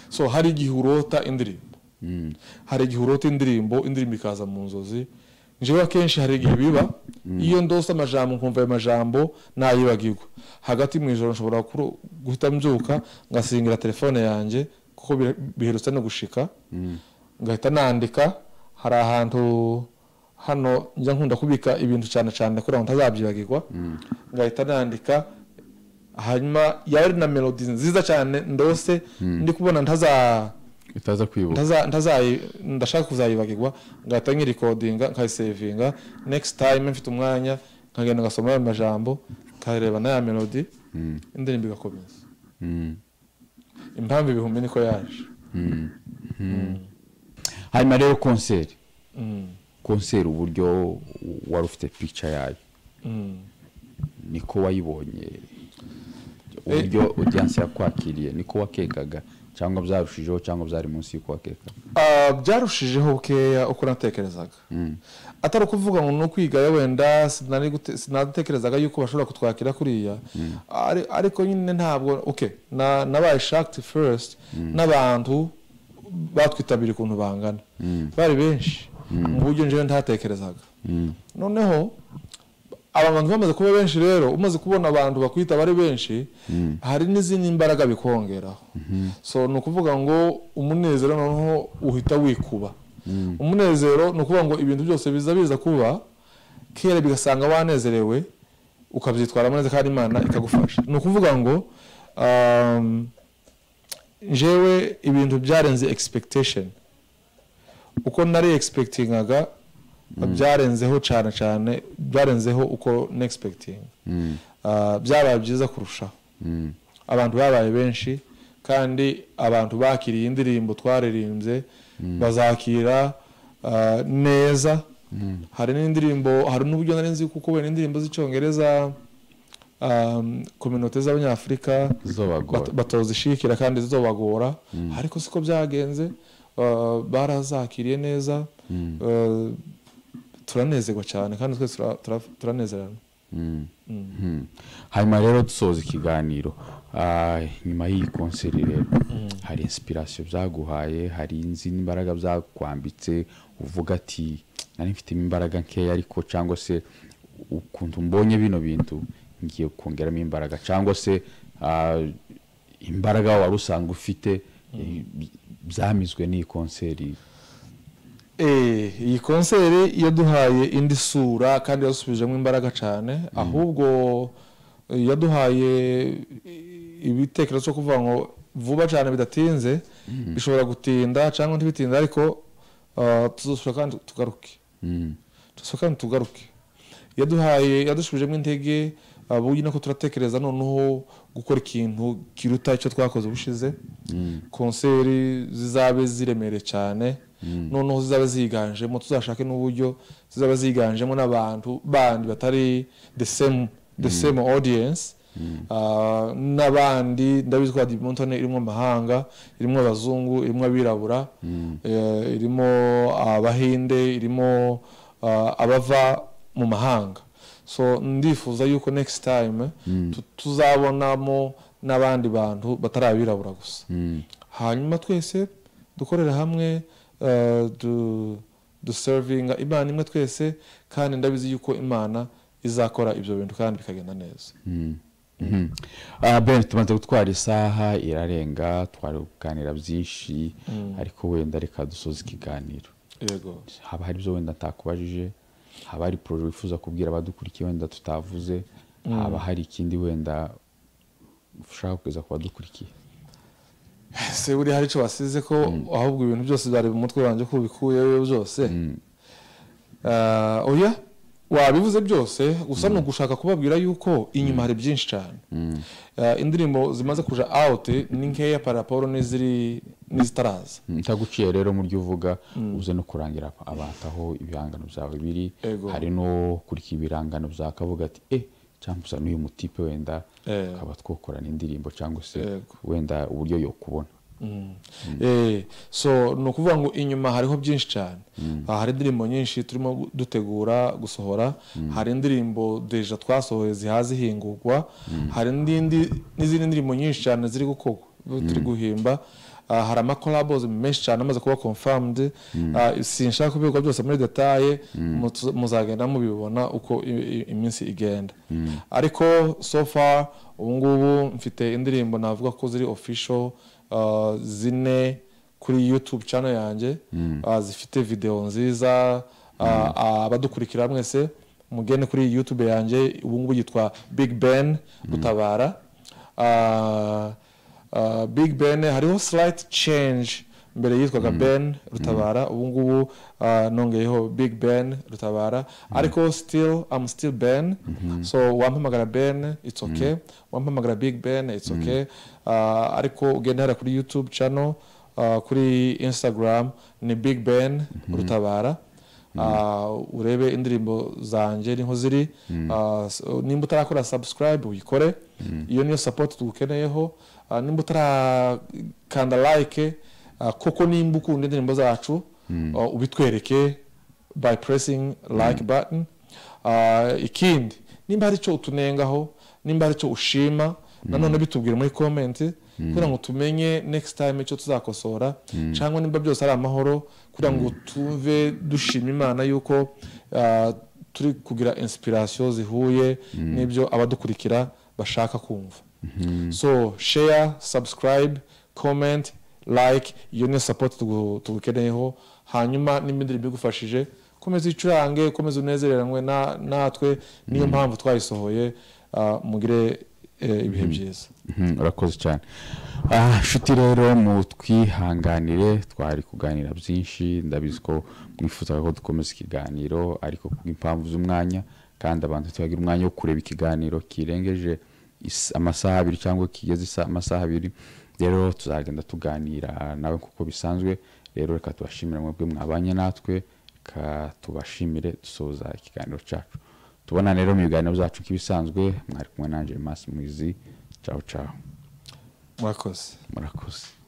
so hari igihe urota indirimbo hari igihe urota indirimbo indirimbo ikaza mu nzozi njyewe akenshi hari igihe biba iyo ndose amajambo nkumva ayo majambo nayibagirwa hagati mu ijoro nshobora kuru- guhita mbyuka ngasingira telefone yanjye kuko bire- biherutse no gushika ngahita nandika hari ahantu hano njya nkunda kubika ibintu cyane cyane kugira ngo ntazabyibagirwa ngahita nandika hanyuma yari na melodi nziza cyane ndose ndi kubona ntaza utaza kwibuka ntaza ntazayi- ndashaka kuzayibagirwa ngahita nyirikodinga nkayisevinga next time mfite umwanya nkagenda ngasoma ayo majambo nkareba n'aya melodi indirimbo igakomeza Mm. impamvu ibihumbi niko yaje hanyuma rero konseri konseri uburyo wari ufite pica yayo niko wayibonye uburyo audience yakwakiriye niko wakekaga cyangwa byarushijeho cyangwa byari munsi y'uko wakekaga Ah, byarushijeho bukeya uko natekerezaga atari ukuvuga ngo ni ukwigayo wenda sinari gute- sinatekerezaga yuko bashobora kutwakira kuriya Ari- ariko nyine ntabwo okay, na- nabaye shakti first n'abantu batwitabiriye ukuntu bangana bari benshi mu buryo njyewe ntatekerezaga noneho aba bantu bamaze kuba benshi rero umaze kubona abantu bakwita bari benshi hari n'izindi mbaraga bikongeraho so ni ukuvuga ngo umunezero noneho uhita wikuba umunezero ni ukuvuga ngo ibintu byose biza biza kuba kera bigasanga wanezerewe ukabyitwaramo neza kandi imana ikagufasha ni ukuvuga ngo um, njewe ibintu byarenze expectation uko nari expectingaga byarenzeho cyane cyane byarenzeho uko n'expecting Ah, byabaye byiza kurushaho abantu babaye benshi kandi abantu bakiriye indirimbo twaririmbye bazakira ah, neza hari n'indirimbo hari n'uburyo nari nzi kuko wenda indirimbo z'icyongereza kominote z'abanyafurika Zobagora. bat- batozishikira kandi zizobagora ariko siko byagenze ah, barazakiriye neza Ah, turanezerwa cyane kandi twese tura- tura- turanezerana Mhm. hanyuma rero dusoza ikiganiro ah, nyuma y'iyi konseri rero hari inspiration byaguhaye hari izindi mbaraga byakwambitse uvuga ati nari mfitemo imbaraga nkeya ariko cyangwa se ukuntu mbonye bino bintu ngiye kongeramo imbaraga cyangwa se ah, imbaraga wari usanga ufite eh, byamizwe n'iyi konseri Eh, iyi konseri yaduhaye indi sura kandi yasubijemo imbaraga cyane ahubwo eh, yaduhaye eh, ibitekerezo cyo kuvuga ngo vuba cyane bidatinze bishobora gutinda cyangwa ntibitinda ariko ah, tuzosubira kandi tugaruke Mm. tuzosubira kandi tugaruke yaduhaye yadushubijemo intege ah, burya nako turatekereza noneho gukora ikintu kiruta icyo twakoze ubushize konseri zizabe ziremereye cyane noneho zizabe ziganjemo tuzashake n'uburyo zizabe ziganjemo n'abantu bandi batari the same, the same audience Ah, n'abandi ndabizi ko Radiyo Montone irimo amahanga irimo abazungu irimo abirabura eh, irimo abahinde irimo ah, abava mu mahanga so ndifuza yuko next time tu- tuzabonamo n'abandi bantu batari abirabura gusa hanyuma twese dukorera hamwe eh, du- duserivinga imana imwe twese kandi ndabizi yuko imana izakora ibyo bintu kandi bikagenda neza Ah, ben tumaze gutwara isaha irarenga twari kuganira byinshi ariko wenda reka dusoza ikiganiro yego haba hari ibyo wenda ntakubajije haba hari poroje wifuza kubwira abadukurikiye wenda tutavuze haba hari ikindi wenda ushaka kugeza ku badukurikiye se buriya hari icyo basize ko ahubwo ibintu byose byari mu mutwe wanjye ko ubikuyeyo byose Ah, oya wabivuze byose gusa ni ugushaka kubabwira yuko inyuma hari byinshi cyane Ah, indirimbo zimaze kuja out ni nkeya paraporo n'iziri n'izitaraza ntaguciye rero mu byo uvuga uze no kurangira abantu aho ibihangano byawe biri Ego. hari no kurikira ibihangano byawe akavuga ati eh cyangwa usa n'uyu mutipe wenda Eh. ukaba twakorana indirimbo cyangwa se Ego. wenda uburyo yo kubona Eh, so ni ukuvuga ngo inyuma hariho byinshi cyane Ah, hari indirimbo nyinshi turimo gu- dutegura gusohora hari indirimbo deja twasohoye zihaze ihingurwa hari n'indi n'izindi ndirimbo nyinshi cyane ziri gukorwa turi guhimba Ah, hari amakorabo menshi cyane amaze kuba confirmed Ah, sinshaka kubikwa byose muri detaye mutu- muzagenda mubibona uko i- i- iminsi igenda ariko so far ubu ngubu mfite indirimbo navuga ko ziri official uh, zine kuri youtube channel yanjye uh, zifite video nziza uh, uh, abadukurikira mwese mugende kuri youtube yanjye ubu ngubu yitwa big ben gutabara uh, uh, big ben hariho slight change mbere yitwaga ben rutabara ubu ngubu uh, nongeyeho big ben rutabara ariko still am still ben so wampamagara ben it's okay wampamagara big ben it's okay uh, ariko ugenda hariya kuri youtube channel uh, kuri instagram ni big ben rutabara Uh, urebe indirimbo zanjye niho ziri Uh, so, nimba utarakora subscribe uyikore iyo niyo support tugukeneyeho Uh, nimba utarakanda like uh, koko nimba ukunda indirimbo zacu uh, ubitwereke by pressing like button Uh, ikindi nimba hari icyo utunengaho nimba hari icyo ushima nanone bitubwire muri comment kugira ngo tumenye next time icyo tuzakosora cyangwa nimba byose ari amahoro kugira ngo tuve dushima imana yuko uh, turi kugira inspiration zihuye n'ibyo abadukurikira bashaka kumva so share subscribe comment like iyo niyo support tugu- tugukeneyeho hanyuma n'imindi bigufashije komeza uyicurange komeza unezereranwe na- natwe niyo mpamvu twayisohoye ah, mugire eh, ibihe byiza Mhm, urakoze cyane Ah, nshuti rero mu twihanganire twari kuganira byinshi ndabizi ko mwifuzaga ko dukomeza ikiganiro ariko kubw'impamvu z'umwanya kandi abantu ntibagira umwanya wo kureba ikiganiro kirengeje is- amasaha abiri cyangwa kigeze isa- amasaha abiri rero tuzagenda tuganira nawe kuko bisanzwe rero reka tubashimire mwebwe mwabanye natwe reka tubashimire dusoza ikiganiro cyacu tubona rero mu biganiro byacu nk'ibisanzwe mwari kumwe nanjye masi mwizi cawu cawu murakoze murakoze